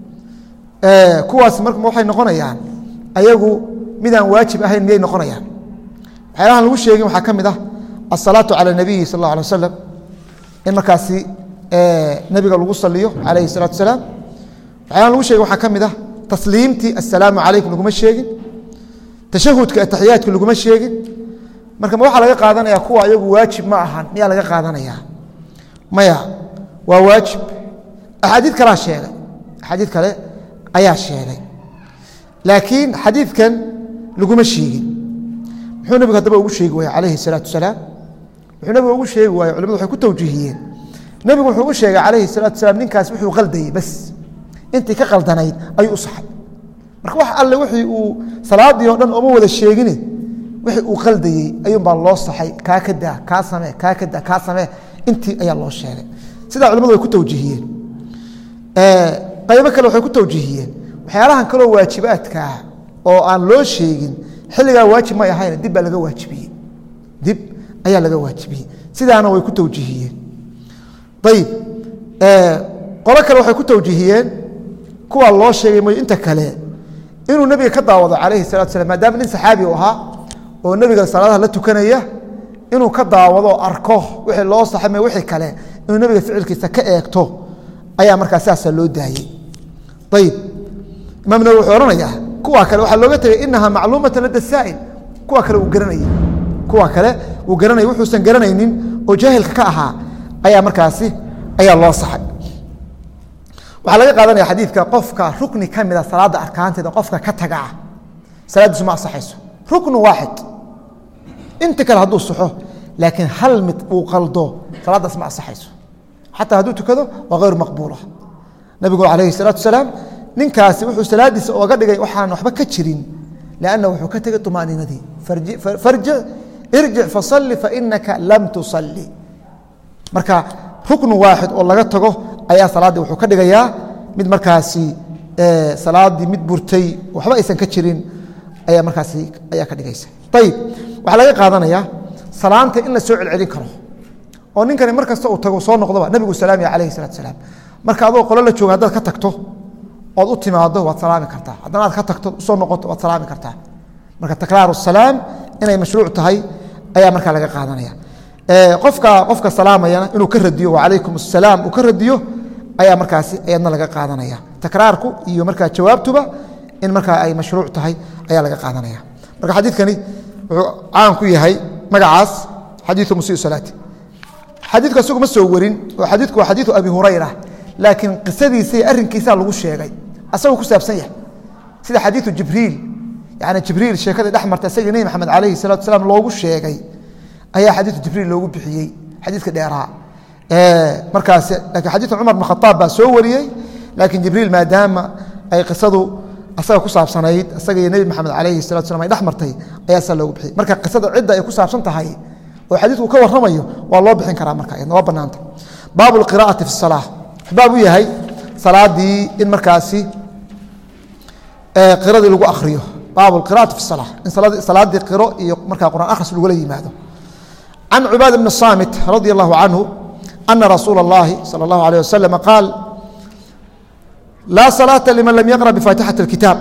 kuwaas mar waxay noqonayaan ayagu midaan waajib ahayn miyay noqonayaan waxyaalahan lagu sheegin waxaa ka mid ah asalaatu cala nabiyi sal اllah alay wasalam in markaasi nebiga lagu saliyo calayhi الsalatu wasalaam waxyaalahan lagu sheegin waxaa ka mid ah tasliimtii assalaamu calaykum laguma sheegin tashahudka ataxiyaadka laguma sheegin marka ma waxaa laga qaadanaya kuwa ayagu waajib ma ahan miyaa laga qaadanaya maya waa waajib axaadiid kalaa sheegay axaadiid kale ayaa sheegay laakiin xadiidkan laguma sheegin muxuu nebigu haddaba ugu sheegi waaya calayhi الsalaatu wasalaam wuxuu nebigu ugu sheegi waaya culimadu waxay ku tawjiihiyeen nebigu wuxuu u sheegay calayhi الsalatu wasalaam ninkaas wuxuu qaldayey bas intii ka qaldanayd ayuu u saxay marka wax alle wixii uu salaadii oo dhan ooma wada sheegine wixii uu qaldayey ayuunbaa loo saxay kaa ka daa kaa samee kaa ka daa kaa samee intii ayaa loo sheegay sidaa culimadu way ku tawjiihiyeen qaybo kale waxay ku tawjiihiyeen waxyaalahan kaloo waajibaadka ah oo aan loo sheegin xilligaa waajib may ahayn dib baa laga waajibiyey dib ayaa laga waajibiyey sidaana way ku tawjiihiyeen ayib qolo kale waxay ku tawjiihiyeen kuwa loo sheegay mooy inta kale inuu nebiga ka daawado calayhi salatu slam maadaama nin saxaabi u ahaa oo nebiga salaadaha la tukanaya inuu ka daawado arko wixii loo saxame wixii kale inuu nebiga ficilkiisa ka eegto ayaa markaa siaasaa loo daayey ayib imaam nawi wuxuu ohanayaa kuwa kale waxaa looga tegay inaha macluumata lada saa'il kuwa kale uu garanayey kuwa kale uu garanayay wuxuusan garanaynin oo jaahilka ka ahaa ayaa markaasi ayaa loo saxay waxaa laga qaadanaya xadiidka qofka rukni ka mida salaada arkaanteeda qofka ka tagaa salaaddiisu ma asaxayso ruknu waaxid inta kale hadduu saxo laakiin hal mid uu qaldo salaaddaas ma asaxayso xataa hadduu tukado waa hayru maqbuula nabigu calayhi salaatu wasalaam ninkaasi wuxuu salaadiisa ooga dhigay waxaan waxba ka jirin lanna wuxuu ka tegay طumaaniinadii farjic irjic fasalli fainaka lam tusalli marka ruknu waaxid oo laga tago ayaa salaaddii wuxuu ka dhigayaa mid markaasi salaaddii mid burtay waxba aysan ka jirin ayaa markaasi ayaa ka dhigaysa ayib waxaa laga qaadanaya salaanta in la soo celcelin karo oo ninkani mar kasta uu tago soo noqdoba nabigu salaamiya calayhi salatu salaam marka adoo qolo la jooga haddaad ka tagto ood u timaado waad salaami kartaa haddana aad ka tagto usoo noqoto waad salaami kartaa marka takraaru salaam inay mashruuc tahay ayaa markaa laga qaadanaya qofka qofka salaamayana inuu ka radiyo wacalaykum asalaam uu ka radiyo ayaa markaasi ayadna laga qaadanaya takraarku iyo markaa jawaabtuba in markaa ay mashruuc tahay ayaa laga qaadanaya marka xadiidkani wuxuu caan ku yahay magacaas xadiiu musii salaati xadiidku isagu ma soo warin oo xadiidku waa xadiiu abi hurayra laakiin qisadiisa iyo arrinkiisaa lagu sheegay asagoo ku saabsan yahay sida xadiiu jibriil yani jibriil sheekadii dhex marta isagii nebi maxamed calayhi salatu salaam loogu sheegay ayaa xadiiu jibriil loogu bixiyey xadiidka dheeraa markaas lakiin xadiiu cumar bn khaaab baa soo wariyey laakiin jibriil maadaama ay qisadu asaga ku saabsanayd isaga iyo nebi maxamed calayhi salatu slam ay dhex martay ayaa saa loogu bixiyey marka qisada cidda ay ku saabsan tahay oo xadiidku ka warramayo waa loo bixin karaa marka iyadna waa bannaanta baabu lqiraa'ati fi salaa wuxuu baab u yahay salaadii in markaasi qiradii lagu akhriyo baabu lqira'ati fi salaa in salaadii qiro iyo markaa qur'aan akhris lagula yimaado can cubaada bni saamit radi allahu canhu ana rasuula اllahi salى اllahu alيه wasalam qaal laa salaata liman lam yaqra bifaatixati اlkitaab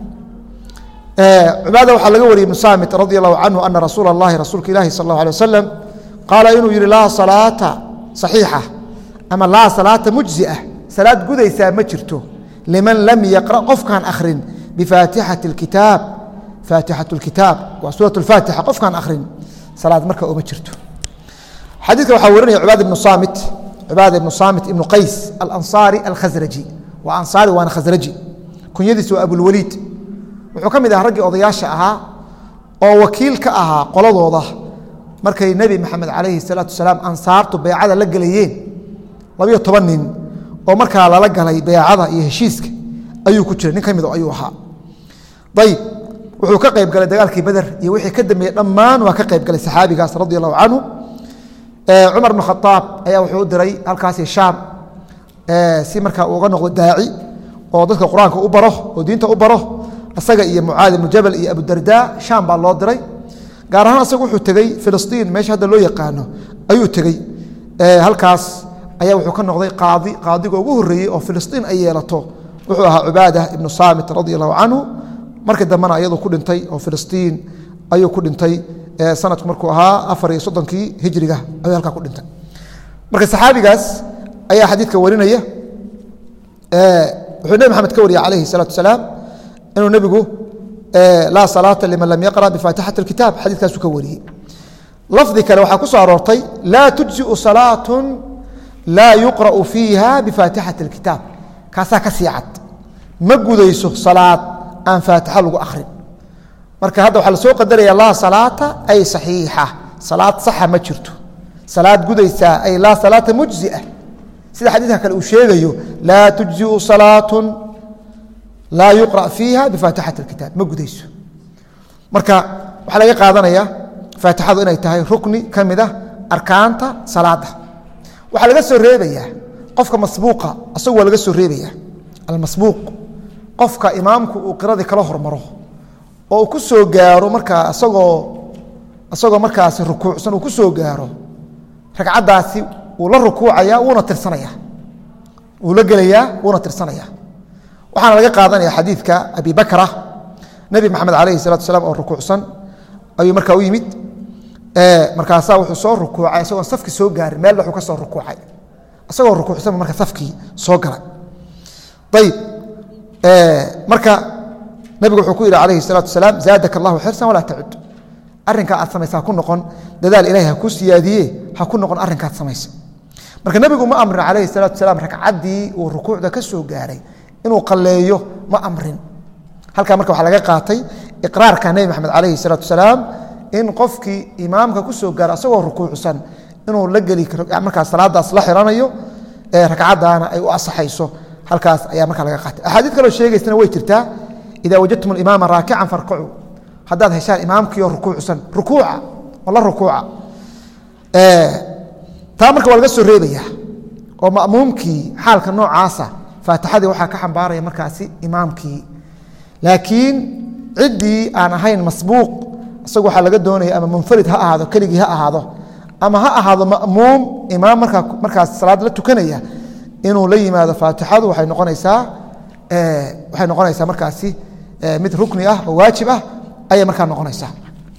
cubaada waxaa laga wariyey ibnu saamit radi allahu canhu ana rasuula اllahi rasuulka ilahi sal اllahu alيه wasalam qaala inuu yihi laa salaata saxiixa ama laa salaata mujziah salaad gudaysaa ma jirto liman lam yaqra qofkaan akhrin bifaatixati اlkitaab faatixat اlkitaab waa suuraة اlfaatixa qofkaan akhrin salaad marka uma jirto xadiidka waxaa warinaya cubaada ibnu saamit cubaada ibnu saamit ibnu qays alansaari alkhasraji waa ansaari waana khasraji kunyadiis waa abulwaliid wuxuu ka mid ahaa raggii odayaasha ahaa oo wakiil ka ahaa qoladooda markay nebi maxamed calayhi salaatu wasalaam ansaartu beycada la gelayeen labayo toban nin oo markaa lala galay beycada iyo heshiiska ayuu ku jiray nin ka mido ayuu ahaa ayib wuxuu ka qayb galay dagaalkii beder iyo wixii ka dambeeyey dhammaan waa ka qayb galay saxaabigaas radi allahu canhu cumar bn khaaab ayaa wuxuu u diray halkaasi shaam si markaa uu uga noqdo daaci oo dadka qur-aanka u baro oo diinta u baro isaga iyo mucaad ibnu jabal iyo abudarda shaam baa loo diray gaar ahaan asaga wuxuu tegey filistiin meesha hadda loo yaqaano ayuu tegey halkaas ayaa wuxuu ka noqday qaadi qaadiga ugu horreeyey oo filistiin ay yeelato wuxuu ahaa cubaada ibnu saamit radi allahu canhu markii dambena ayadu ku dhintay oo filistiin ayuu ku dhintay sanadku markuu ahaa afar iyo soddonkii hijriga ayuu halkaa ku dhintay marka saxaabigaas ayaa xadiidka warinaya wuxuu nebi maxamed ka wariyey calayhi salaatu wasalaam inuu nebigu laa salaata liman lam yaqra bifaatixati اlkitaab xadiidkaasuu ka wariyey lafdi kale waxaa ku soo aroortay laa tujziu salaatu laa yuqra'u fiiha bifaatixati اlkitaab kaasaa ka sii cad ma gudayso salaad aan faatixa lagu akhrin marka hadda waxaa la soo qadaraya laa salaata ay saxiixa salaad saxa ma jirto salaad gudaysaa ay laa salaata mujzia sida xadiidka kale uu sheegayo laa tujziu salaatu laa yuqra fiiha bifaatixati اlkitaab ma gudayso marka waxaa laga qaadanaya faatixadu inay tahay rukni ka mid ah arkaanta salaada waxaa laga soo reebayaa qofka masbuuqa asagu waa laga soo reebaya almasbuuq qofka imaamku uu qiradii kala hormaro oo uu ku soo gaaro markaa isagoo isagoo markaasi rukuucsan uu ku soo gaaro ragcaddaasi wuu la rukuucaya wuuna tirsanaya wuu la gelayaa wuuna tirsanaya waxaana laga qaadanaya xadiidka abi bakra nebi maxamed calayhi salatu wasalaam oo rukuucsan ayuu markaa u yimid markaasaa wuxuu soo rukuucay isagoon safkii soo gaarin meel wuxuu ka soo rukuucay isagoo rukuucsanba marka safkii soo galay ayib marka nabigu wuxuu ku yidhi calayhi salaatu wasalaam zaadaka allahu xirsan walaa tacud arrinkaa aad samaysa ha ku noqon dadaal ilahay ha ku siyaadiye ha ku noqon arrinkaad samaysa marka nebigu ma amrin calayhi salaatu wasalaam ragcaddii uu rukuucda ka soo gaaray inuu qalleeyo ma amrin halkaa marka waxaa laga qaatay iqraarka nebi maxamed calayhi salaatu wasalaam in qofkii imaamka ku soo gaaro asagoo rukuucsan inuu la geli karo markaas salaadaas la xiranayo ee ragcaddaana ay u asaxayso halkaas ayaa markaa laga qaatay axaadiid kaloo sheegaysana way jirtaa ida wajadtum imaama raakican farkacuu haddaad heshaan imaamkiioo rukuucsan rukuuca oo la rukuuca taa marka waa laga soo reebaya oo ma'muumkii xaalka noocaasa faatixadii waxaa ka xambaaraya markaasi imaamkii laakiin ciddii aan ahayn masbuuq isagu waxaa laga doonaya ama munfarid ha ahaado keligii ha ahaado ama ha ahaado ma'muum imaam markaa markaas salaad la tukanaya inuu la yimaado faatixadu waxay noqonaysaa waxay noqonaysaa markaasi mid rukni ah oo waajib ah ayay markaa noqonaysaa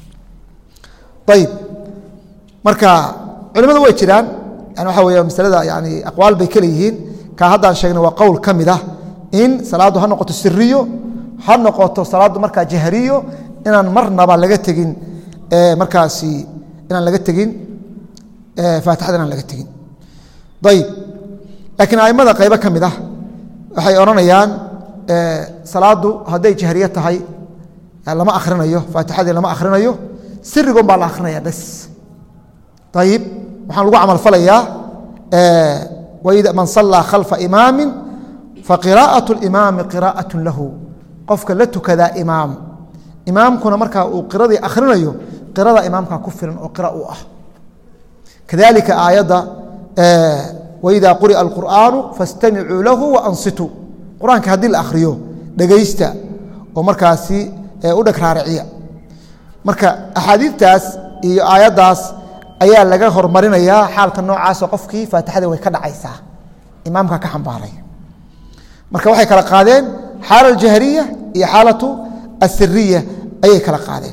ayib marka culimadu way jiraan yani waxa weya masalada yani aqwaal bay kale yihiin kaa haddaan sheegnay waa qowl ka mid ah in salaaddu ha noqoto siriyo ha noqoto salaaddu markaa jahriyo inaan marnaba laga tegin markaasi inaan laga tegin faatixada inaan laga tegin ayib laakiin aimada qaybo ka mid ah waxay odhanayaan salaaddu hadday jahriye tahay lama akhrinayo faatixadii lama akhrinayo sirigon baa la akhrinaya bes ayib waxaan lagu camalfalayaa man salaa khalfa imaami faqiraaءaة اimaami qiraaءaة lahu qofka la tukadaa imaam imaamkuna markaa uu qiradii akhrinayo qirada imaamka ku filan oo qira u ah kadalika aayadda waida quri'a اlqur'aanu faاstamicuu lahu waansituu qur-aanka haddii la akhriyo dhegaysta oo markaasi u dheg raariciya marka axaadiidtaas iyo aayaddaas ayaa laga hormarinayaa xaalka noocaasoo qofkii faatixadii way ka dhacaysaa imaamka ka xambaaray marka waxay kala qaadeen xaala aljahriya iyo xaalatu asiriya ayay kala qaadeen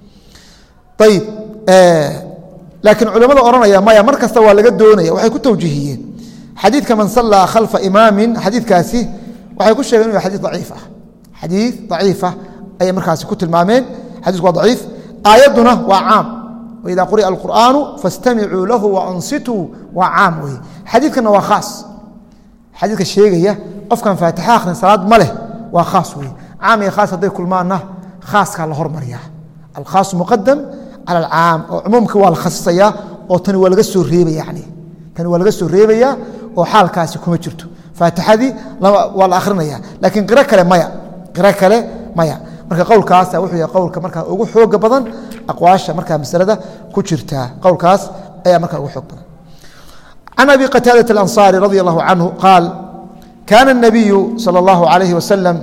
ayib laakiin culimmada odhanaya maya mar kasta waa laga doonaya waxay ku tawjiihiyeen xadiidka man sallaa khalfa imaamin xadiidkaasi waxay ku sheegeen inu ya xadiid daciif ah xadiid daciifa ayay markaasi ku tilmaameen xadiisku waa daciif aayadduna waa caam wida quri'a alqur'aanu faاstamicuu lahu waansituu waa caam weye xadiidkana waa khaas xadiidka sheegaya qofkan faatixa akhrin salaad ma leh waa khaas weye caam iyo khaas hadday kulmaanna khaaskaa la hormariyaa alkhaasu muqadam cala alcaam oo cumuumka waa la khasisayaa oo tani waa laga soo reebaya yani tani waa laga soo reebayaa oo xaalkaasi kuma jirto faatixadii waa la akhrinaya laakiin qiro kale maya qiro kale maya marka qowlkaasa wuxuu yahay qowlka markaa ugu xooga badan aqwaasha markaa masalada ku jirta qowlkaas ayaa markaa ugu xoog badan can abi qataadaة اlanصari radi allahu canhu qaal kana الnabiyu salى اllahu alayhi wasalam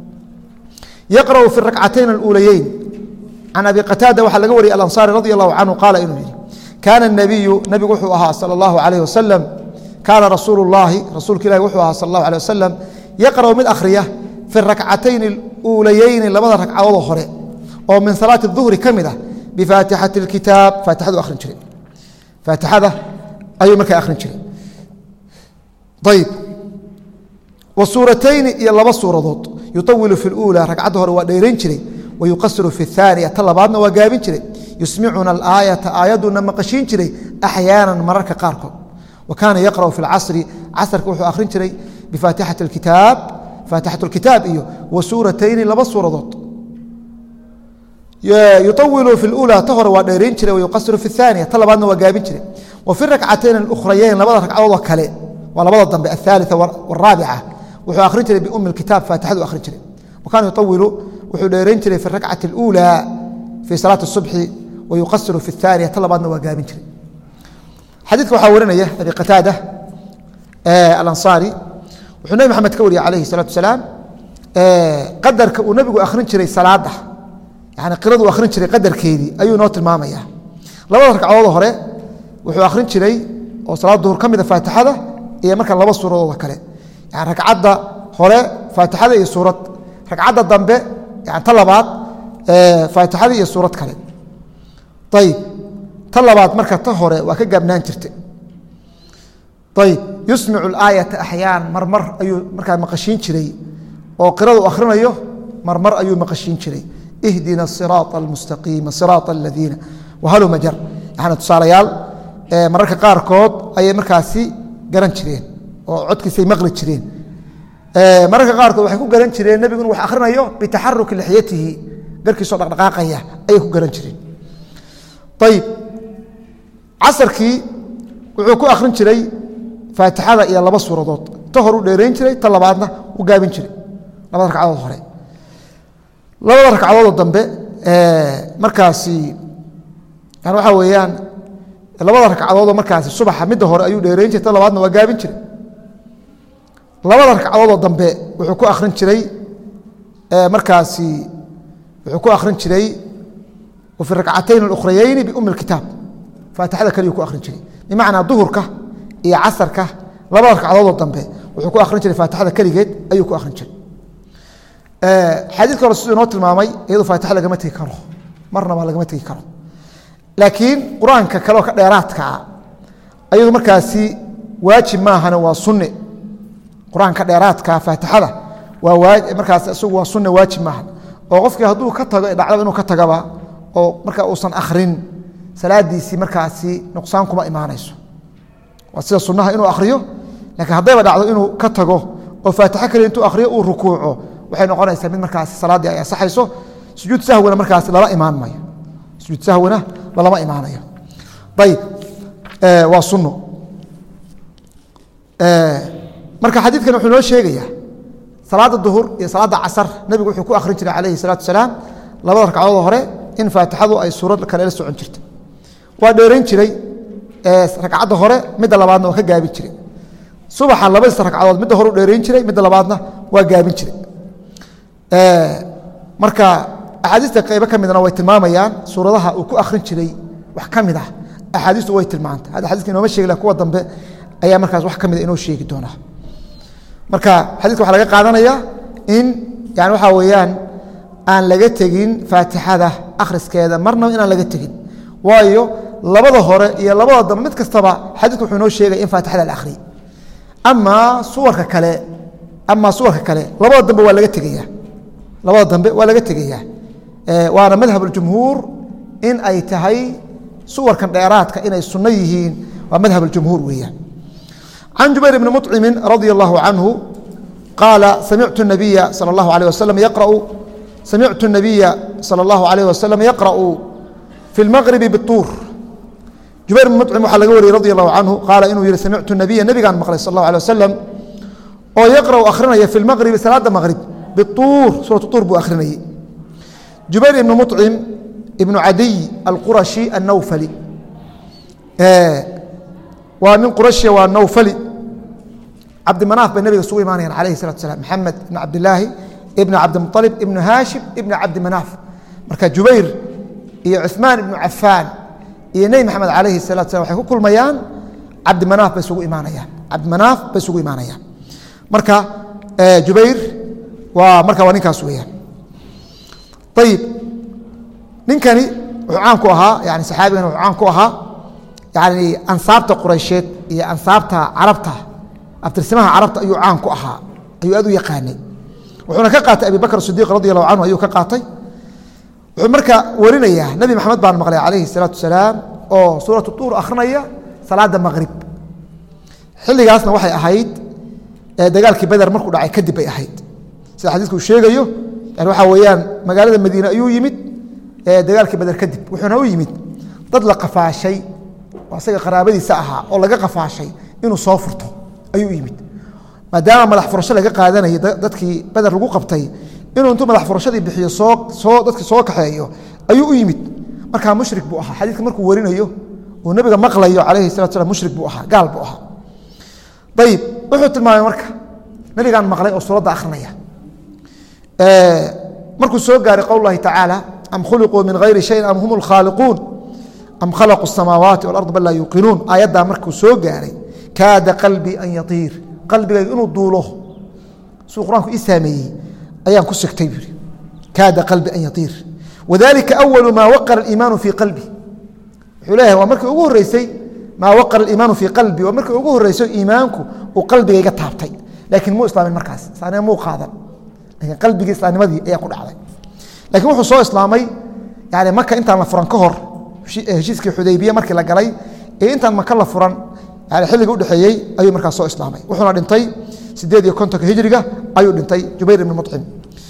yaqra'u fi rakcatayn اluulayeyn can abi qataada waxaa laga wariyay alanصari radi allahu canhu qaala inuu yihi kaana الnabiyu nabigu wuxuu ahaa salى اllahu alayh wasalam kaana rasuulu اllahi rasuulka ilahi wuxuu ahaa sal اllahu alيه wasalam yaqra'u mid akhriya fi rakcatayn uulayeyni labada ragcadoodoo hore oo min salaati duhri ka mid ah bifaatixati اkitaab faatixadu akhrin jiray faatixada ayuu markaa akhrin jiray ayib wa suuratayni iyo laba suuradood yuطawilu fi اlأuulى ragcadda hore waa dheerayn jiray wa yuqasiru fi الثaaniya ta labaadna waa gaabin jiray yusmicuna alآayaةa aayadduna maqashiin jiray axyaana mararka qaarkood wa kaana yaqra'u fi اlcasri casrka wuxuu akhrin jiray bifaatixati اkitaab faatixaة اkitaab iyo wa suuratayni laba suuradood yuawilu fi اlأulى ta hore waa dheerayn jiray wayuqasiru fi الثaaniya ta labaadna waa gaabin jiray wa fi rakcatayn اlأkhrayeyn labada ragcadoodoo kale waa labada dambe aلثaaliثa wالraabica wuxuu akhrin jiray biumi اkitaab faatixadu akhrin jiray wa kaana yuawilu wuxuu dheerayn jiray fi rakcati اlأulى fii salaati الصubxi wayuqasiru fi الثaaniya ta labaadna waa gaabin jiray xadiidka waxaa warinaya abi qataada alanصari wuxuu nebi maxamed ka wariyey alayhi الsalatu asalaam qadarka uu nebigu akhrin jiray salaada yani qiradu akhrin jiray qadarkeedii ayuu noo tilmaamaya labada ragcadood hore wuxuu akhrin jiray oo salaad duhur ka mida faatixada iyo marka laba suuradooda kale yani ragcadda hore faatixada iyo suurad ragcadda dambe yani ta labaad faatixada iyo suurad kale ayib ta labaad marka ta hore waa ka gaabnaan jirta ayib yusmicu اlaayata axyaan marmar ayuu markaa maqashiin jiray oo qiradu akhrinayo marmar ayuu maqashiin jiray ihdina siraaط almustaqiima siraaط aladiina wahaluma jar yani tusaalayaal mararka qaarkood ayay markaasi garan jireen oo codkiisay maqli jireen mararka qaarkood waxay ku garan jireen nebigu inu wax akhrinayo bitaxaruki lixyatihi garkiisoo dhaqdhaqaaqaya ayay ku garan jireen ayib casarkii wuxuu ku akhrin jiray faatixada iyo laba suuradood ta hor u dheerayn jiray ta labaadna u gaabin jiray labada ragcadood hore labada ragcadoodoo dambe markaasi yani waxaa weeyaan labada ragcadoodoo markaasi subaxa midda hore ayuu dheerayn jiray ta labaadna waa gaabin jiray labada ragcadoodoo dambe wuxuu ku akhrin jiray markaasi wuxuu ku akhrin jiray wa fi rakcatayn اlukhrayeyni biumi اkitaab faatixada keliyu ku akhrin jiray bimacnaa duhurka iyo casarka labada ragcadoodoo dambe wuxuu ku akhrin jiray faatixada keligeed ayuu ku akhrin jiray xadiidka hore siduu inoo tilmaamay iyadoo faatixa lagama tegi karo marnaba lagama tegi karo laakiin qur-aanka kaleoo ka dheeraadkaa ayadu markaasi waajib maahane waa sunne qur-aanka dheeraadka faatixada waa markaas isagu waa sunne waajib maahan oo qofkii hadduu ka tago dhacdaba inuu ka tagaba oo marka uusan akhrin salaadiisii markaasi nuqsaan kuma imaanayso waa sida sunnaha inuu akhriyo lakiin haddayba dhacdo inuu ka tago oo faatixo kale intuu akhriyo uu rukuuco waxay noqonaysaa mid markaasi salaaddii ay asaxayso sujuud sahwina markaasi lala imaan mayo sujuud sahwina lalama imaanayo ayib waa sunno marka xadiidkan wuxuu noo sheegayaa salaada duhur iyo salaada casar nebigu wuxuu ku akhrin jiray calayhi salaatu salaam labada ragcadood hore in faatixadu ay suurad kale la socon jirta waa dheerayn jiray ragcadda hore midda labaadna waa ka gaabin jiray subaxa labadiisa ragcadood midda hore u dheerayn jiray midda labaadna waa gaabin jiray marka axaadiista qaybo ka midna way tilmaamayaan suuradaha uu ku akhrin jiray wax ka mid ah axaadiistu way tilmaanta hadda xadiiska inooma sheegi kuwa dambe ayaa markaas wax ka mida inoo sheegi doonaa marka xadiiska waxaa laga qaadanaya in yani waxaa weeyaan aan laga tegin faatixada akhriskeeda marnaba inaan laga tegin waayo labada hore iyo labada dambe mid kastaba xadiisku wuxuu inoo sheegaya in faatixada la akhriyey amaa suwarka kale amaa suwarka kale labada dambe waa laga tegaya labada dambe waa laga tegaya waana madhab اjumhuur in ay tahay suwarkan dheeraadka inay sunno yihiin waa madhab اjumhuur weeyaan can jubayr bni muطcimi radia اllahu canhu qaala samictu الnabiya salى اllahu alيه waslm yaqra'u samictu الnabiya salى اllahu alayh wasalam yaqra'u fi اlmaqribi bالtuur jubayr bn muطcim waxaa laga wariyey radi allahu canhu qaala inuu yihi samictu nabiya nebigaan maqlay sal اllahu alيه wasalam oo yaqra'u akhrinaya fi اlmaqribi salaada maqrib bituur suuratu tuur buu akhrinayey jubayr ibnu muطcim ibnu cadiy alqurashi annawfali waa nin qurashia waa nawfali cabdimanaaf bay nabiga isugu imaanayaan alayhi salatu salam maxamed ibn cabdilaahi ibn cabdimualib ibnu haashim ibn cabdimanaaf marka jubayr iyo cuثmaan ibnu cafaan iyo nebi maxamed alayhi salatu salam waxay ku kulmayaan cabdimanaaf bay isugu imaanayaan cabdimanaaf bay isugu imaanayaan marka jubayr waa marka waa ninkaas weeyaan ayib ninkani wuxuu caan ku ahaa yani saxaabigani wuxuu caan ku ahaa yani ansaabta quraysheed iyo ansaabta carabta abtirsimaha carabta ayuu caan ku ahaa ayuu aad u yaqaanay wuxuuna ka qaatay abi bakr sidiiq radi allahu canhu ayuu ka qaatay wuxuu marka warinayaa nebi maxamed baan maqlay calayhi salaatu wasalaam oo suuratu tuur akhrinaya salaada maqrib xilligaasna waxay ahayd dagaalkii beder markuu dhacay kadib bay ahayd sida xadiisku uu sheegayo yani waxaa weeyaan magaalada madiine ayuu yimid dagaalkii beder kadib wuxuuna u yimid dad la qafaashay oo asaga qaraabadiisa ahaa oo laga qafaashay inuu soo furto ayuu yimid maadaama madax furasho laga qaadanayay dadkii beder lagu qabtay inuu intuu madax furashadii bixiyo soo soo dadki soo kaxeeyo ayuu u yimid markaa mushrik buu ahaa xadiiska markuu warinayo uu nebiga maqlayo calayhi salatu slam mushrik buu ahaa gaal buu ahaa ayib wuxuu tilmaamay marka nebigaan maqlay oo suuradda akhrinaya markuu soo gaaray qowl lahi tacaala am khuliquu min hayri shayin am hum lkhaaliquun am khalaquu الsamaawaati walarض bal laa yuuqinuun aayaddaa markuu soo gaaray kaada qalbii an yatiir qalbigayga inuu duulo siduu qur-aanku ii saameeyey ayaan ku sigtay buu yihi kaada qalbi an yatiir wadalika awalu maa waqara اliimaanu fii qalbi wuxuu leeyahay waa markii ugu horreysay maa waqara aliimaanu fii qalbi waa markii ugu horreysay iimaanku uu qalbigayga taabtay laakiin muu islaamin markaas islaanima muu qaadan lakiin qalbigii islaamnimadii ayaa ku dhacday lakiin wuxuu soo islaamay yani maka intaan la furan ka hor heshiiskii xudaybiye markii la galay ee intaan maka la furan yani xilliga udhexeeyey ayuu markaas soo islaamay wuxuuna dhintay sideed iyo kontonka hijriga ayuu dhintay jubayr ibn mucim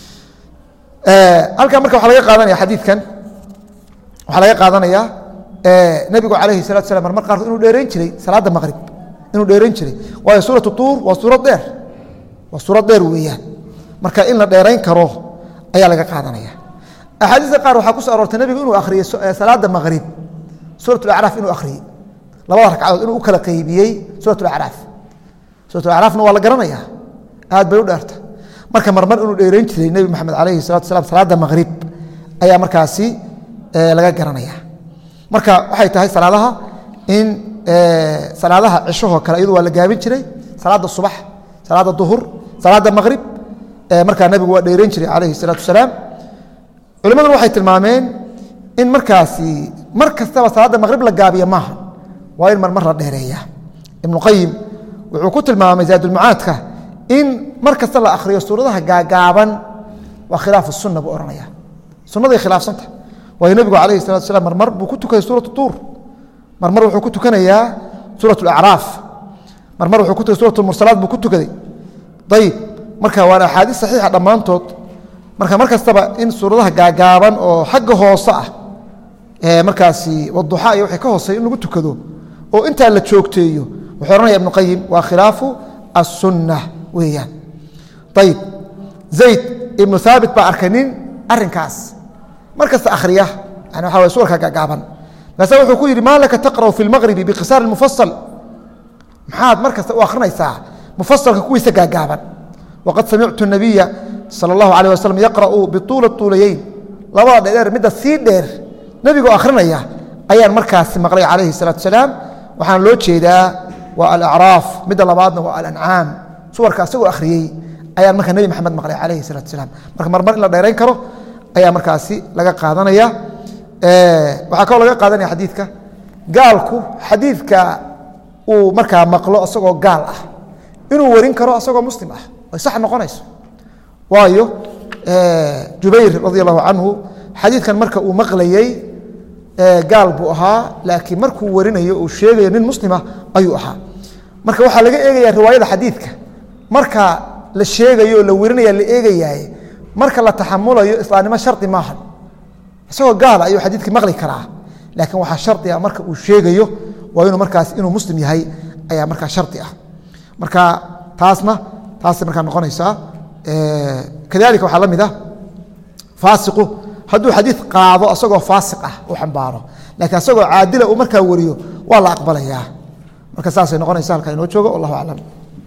halkan marka waxaa laga qaadanaya xadiidkan waxaa laga qaadanaya nebigu calayhi salatu salam marmar qaarkood inuu dheerayn jiray salaadda maqrib inuu dheerayn jiray waayo suuratu tuur waa suurad dheer waa suurad dheer weeyaan marka in la dheerayn karo ayaa laga qaadanaya axaadiista qaar waxaa ku so aroortay nebigu inuu akhriyey salaada maqrib suurat acraaf inuu akhriyey labada ragcadood inuu u kala qeybiyey suurat acraaf suurat acraafna waa la garanaya aad bay u dheerta marka marmar inuu dheerayn jiray nebi maxamed calayhi salatu salam salaada maqrib ayaa markaasi laga garanaya marka waxay tahay salaadaha in salaadaha cishahoo kale iyadu waa la gaabin jiray salaada subax salaada duhur salaada maqrib markaa nabigu waa dheeran jiray calayhi salaatu wasalaam culimaduna waxay tilmaameen in markaasi mar kastaba salaada maqrib la gaabiya maaha waa in marmar la dheereeya ibnuqayim wuxuu ku tilmaamay zaadulmucaadka in mar kasta la akhriyo suuradaha gaagaaban waa khilaafu sunna buu ohanaya sunnaday khilaafsanta waayo nebigu calayhi salatu wasalaam marmar buu ku tukaday suuratu tuur marmar wuxuu ku tukanayaa suurat alacraaf marmar wuxuu ku tukay suurat mursalaat buu ku tukaday ayib marka waana axaadiis saxiixa dhammaantood marka mar kastaba in suuradaha gaagaaban oo xagga hoose ah markaasi waduxa iyo wixii ka hooseeya in lagu tukado oo intaa la joogteeyo wuxuu ohanaya ibnu qayim waa khilaafu assunna weeyaan ayib zayd ibnu haabit baa arkay nin arrinkaas mar kasta akhriya yani waxa way suwarka gaagaaban markaasa wuxuu ku yidhi maa laka taqra'u fi lmaqribi bikisaar mufasal maxaad mar kasta u akhrinaysaa mufasalka kuwiisa gaagaaban waqad samictu nabiya sala allahu alayh wasalam yaqra'u bituula tuulayeyn labada dheer midda sii dheer nebigoo akhrinaya ayaan markaasi maqlay calayhi salaatu salaam waxaan loo jeedaa waa alacraaf midda labaadna waa alancaam suwarka asagoo akhriyey ayaan markaa nebi maxamed maqlay calayhi salaatu salaam marka marmar in la dheerayn karo ayaa markaasi laga qaadanaya waxaa kaloo laga qaadanaya xadiidka gaalku xadiidka uu markaa maqlo asagoo gaal ah inuu warin karo asagoo muslim ah ay sax noqonayso waayo jubayr radi allahu canhu xadiidkan marka uu maqlayey gaal buu ahaa laakiin markuu warinayo uu sheegayo nin muslima ayuu ahaa marka waxaa laga eegaya riwaayada xadiidka marka la sheegayo la warinaya la eegayaye marka la taxamulayo islaamnimo shardi maaha isagoo gaal ayuu xadiidkii maqli karaa laakiin waxaa shardi ah marka uu sheegayo waa inuu markaas inuu muslim yahay ayaa markaa shardi ah marka taasna taasay markaa noqonaysaa kadalika waxaa la mid ah faasiqu hadduu xadiid qaado asagoo faasiq ah u xambaaro laakiin asagoo caadila uu markaa wariyo waa la aqbalayaa marka saasay noqonaysa halkaa inoo joogo wallahu aclam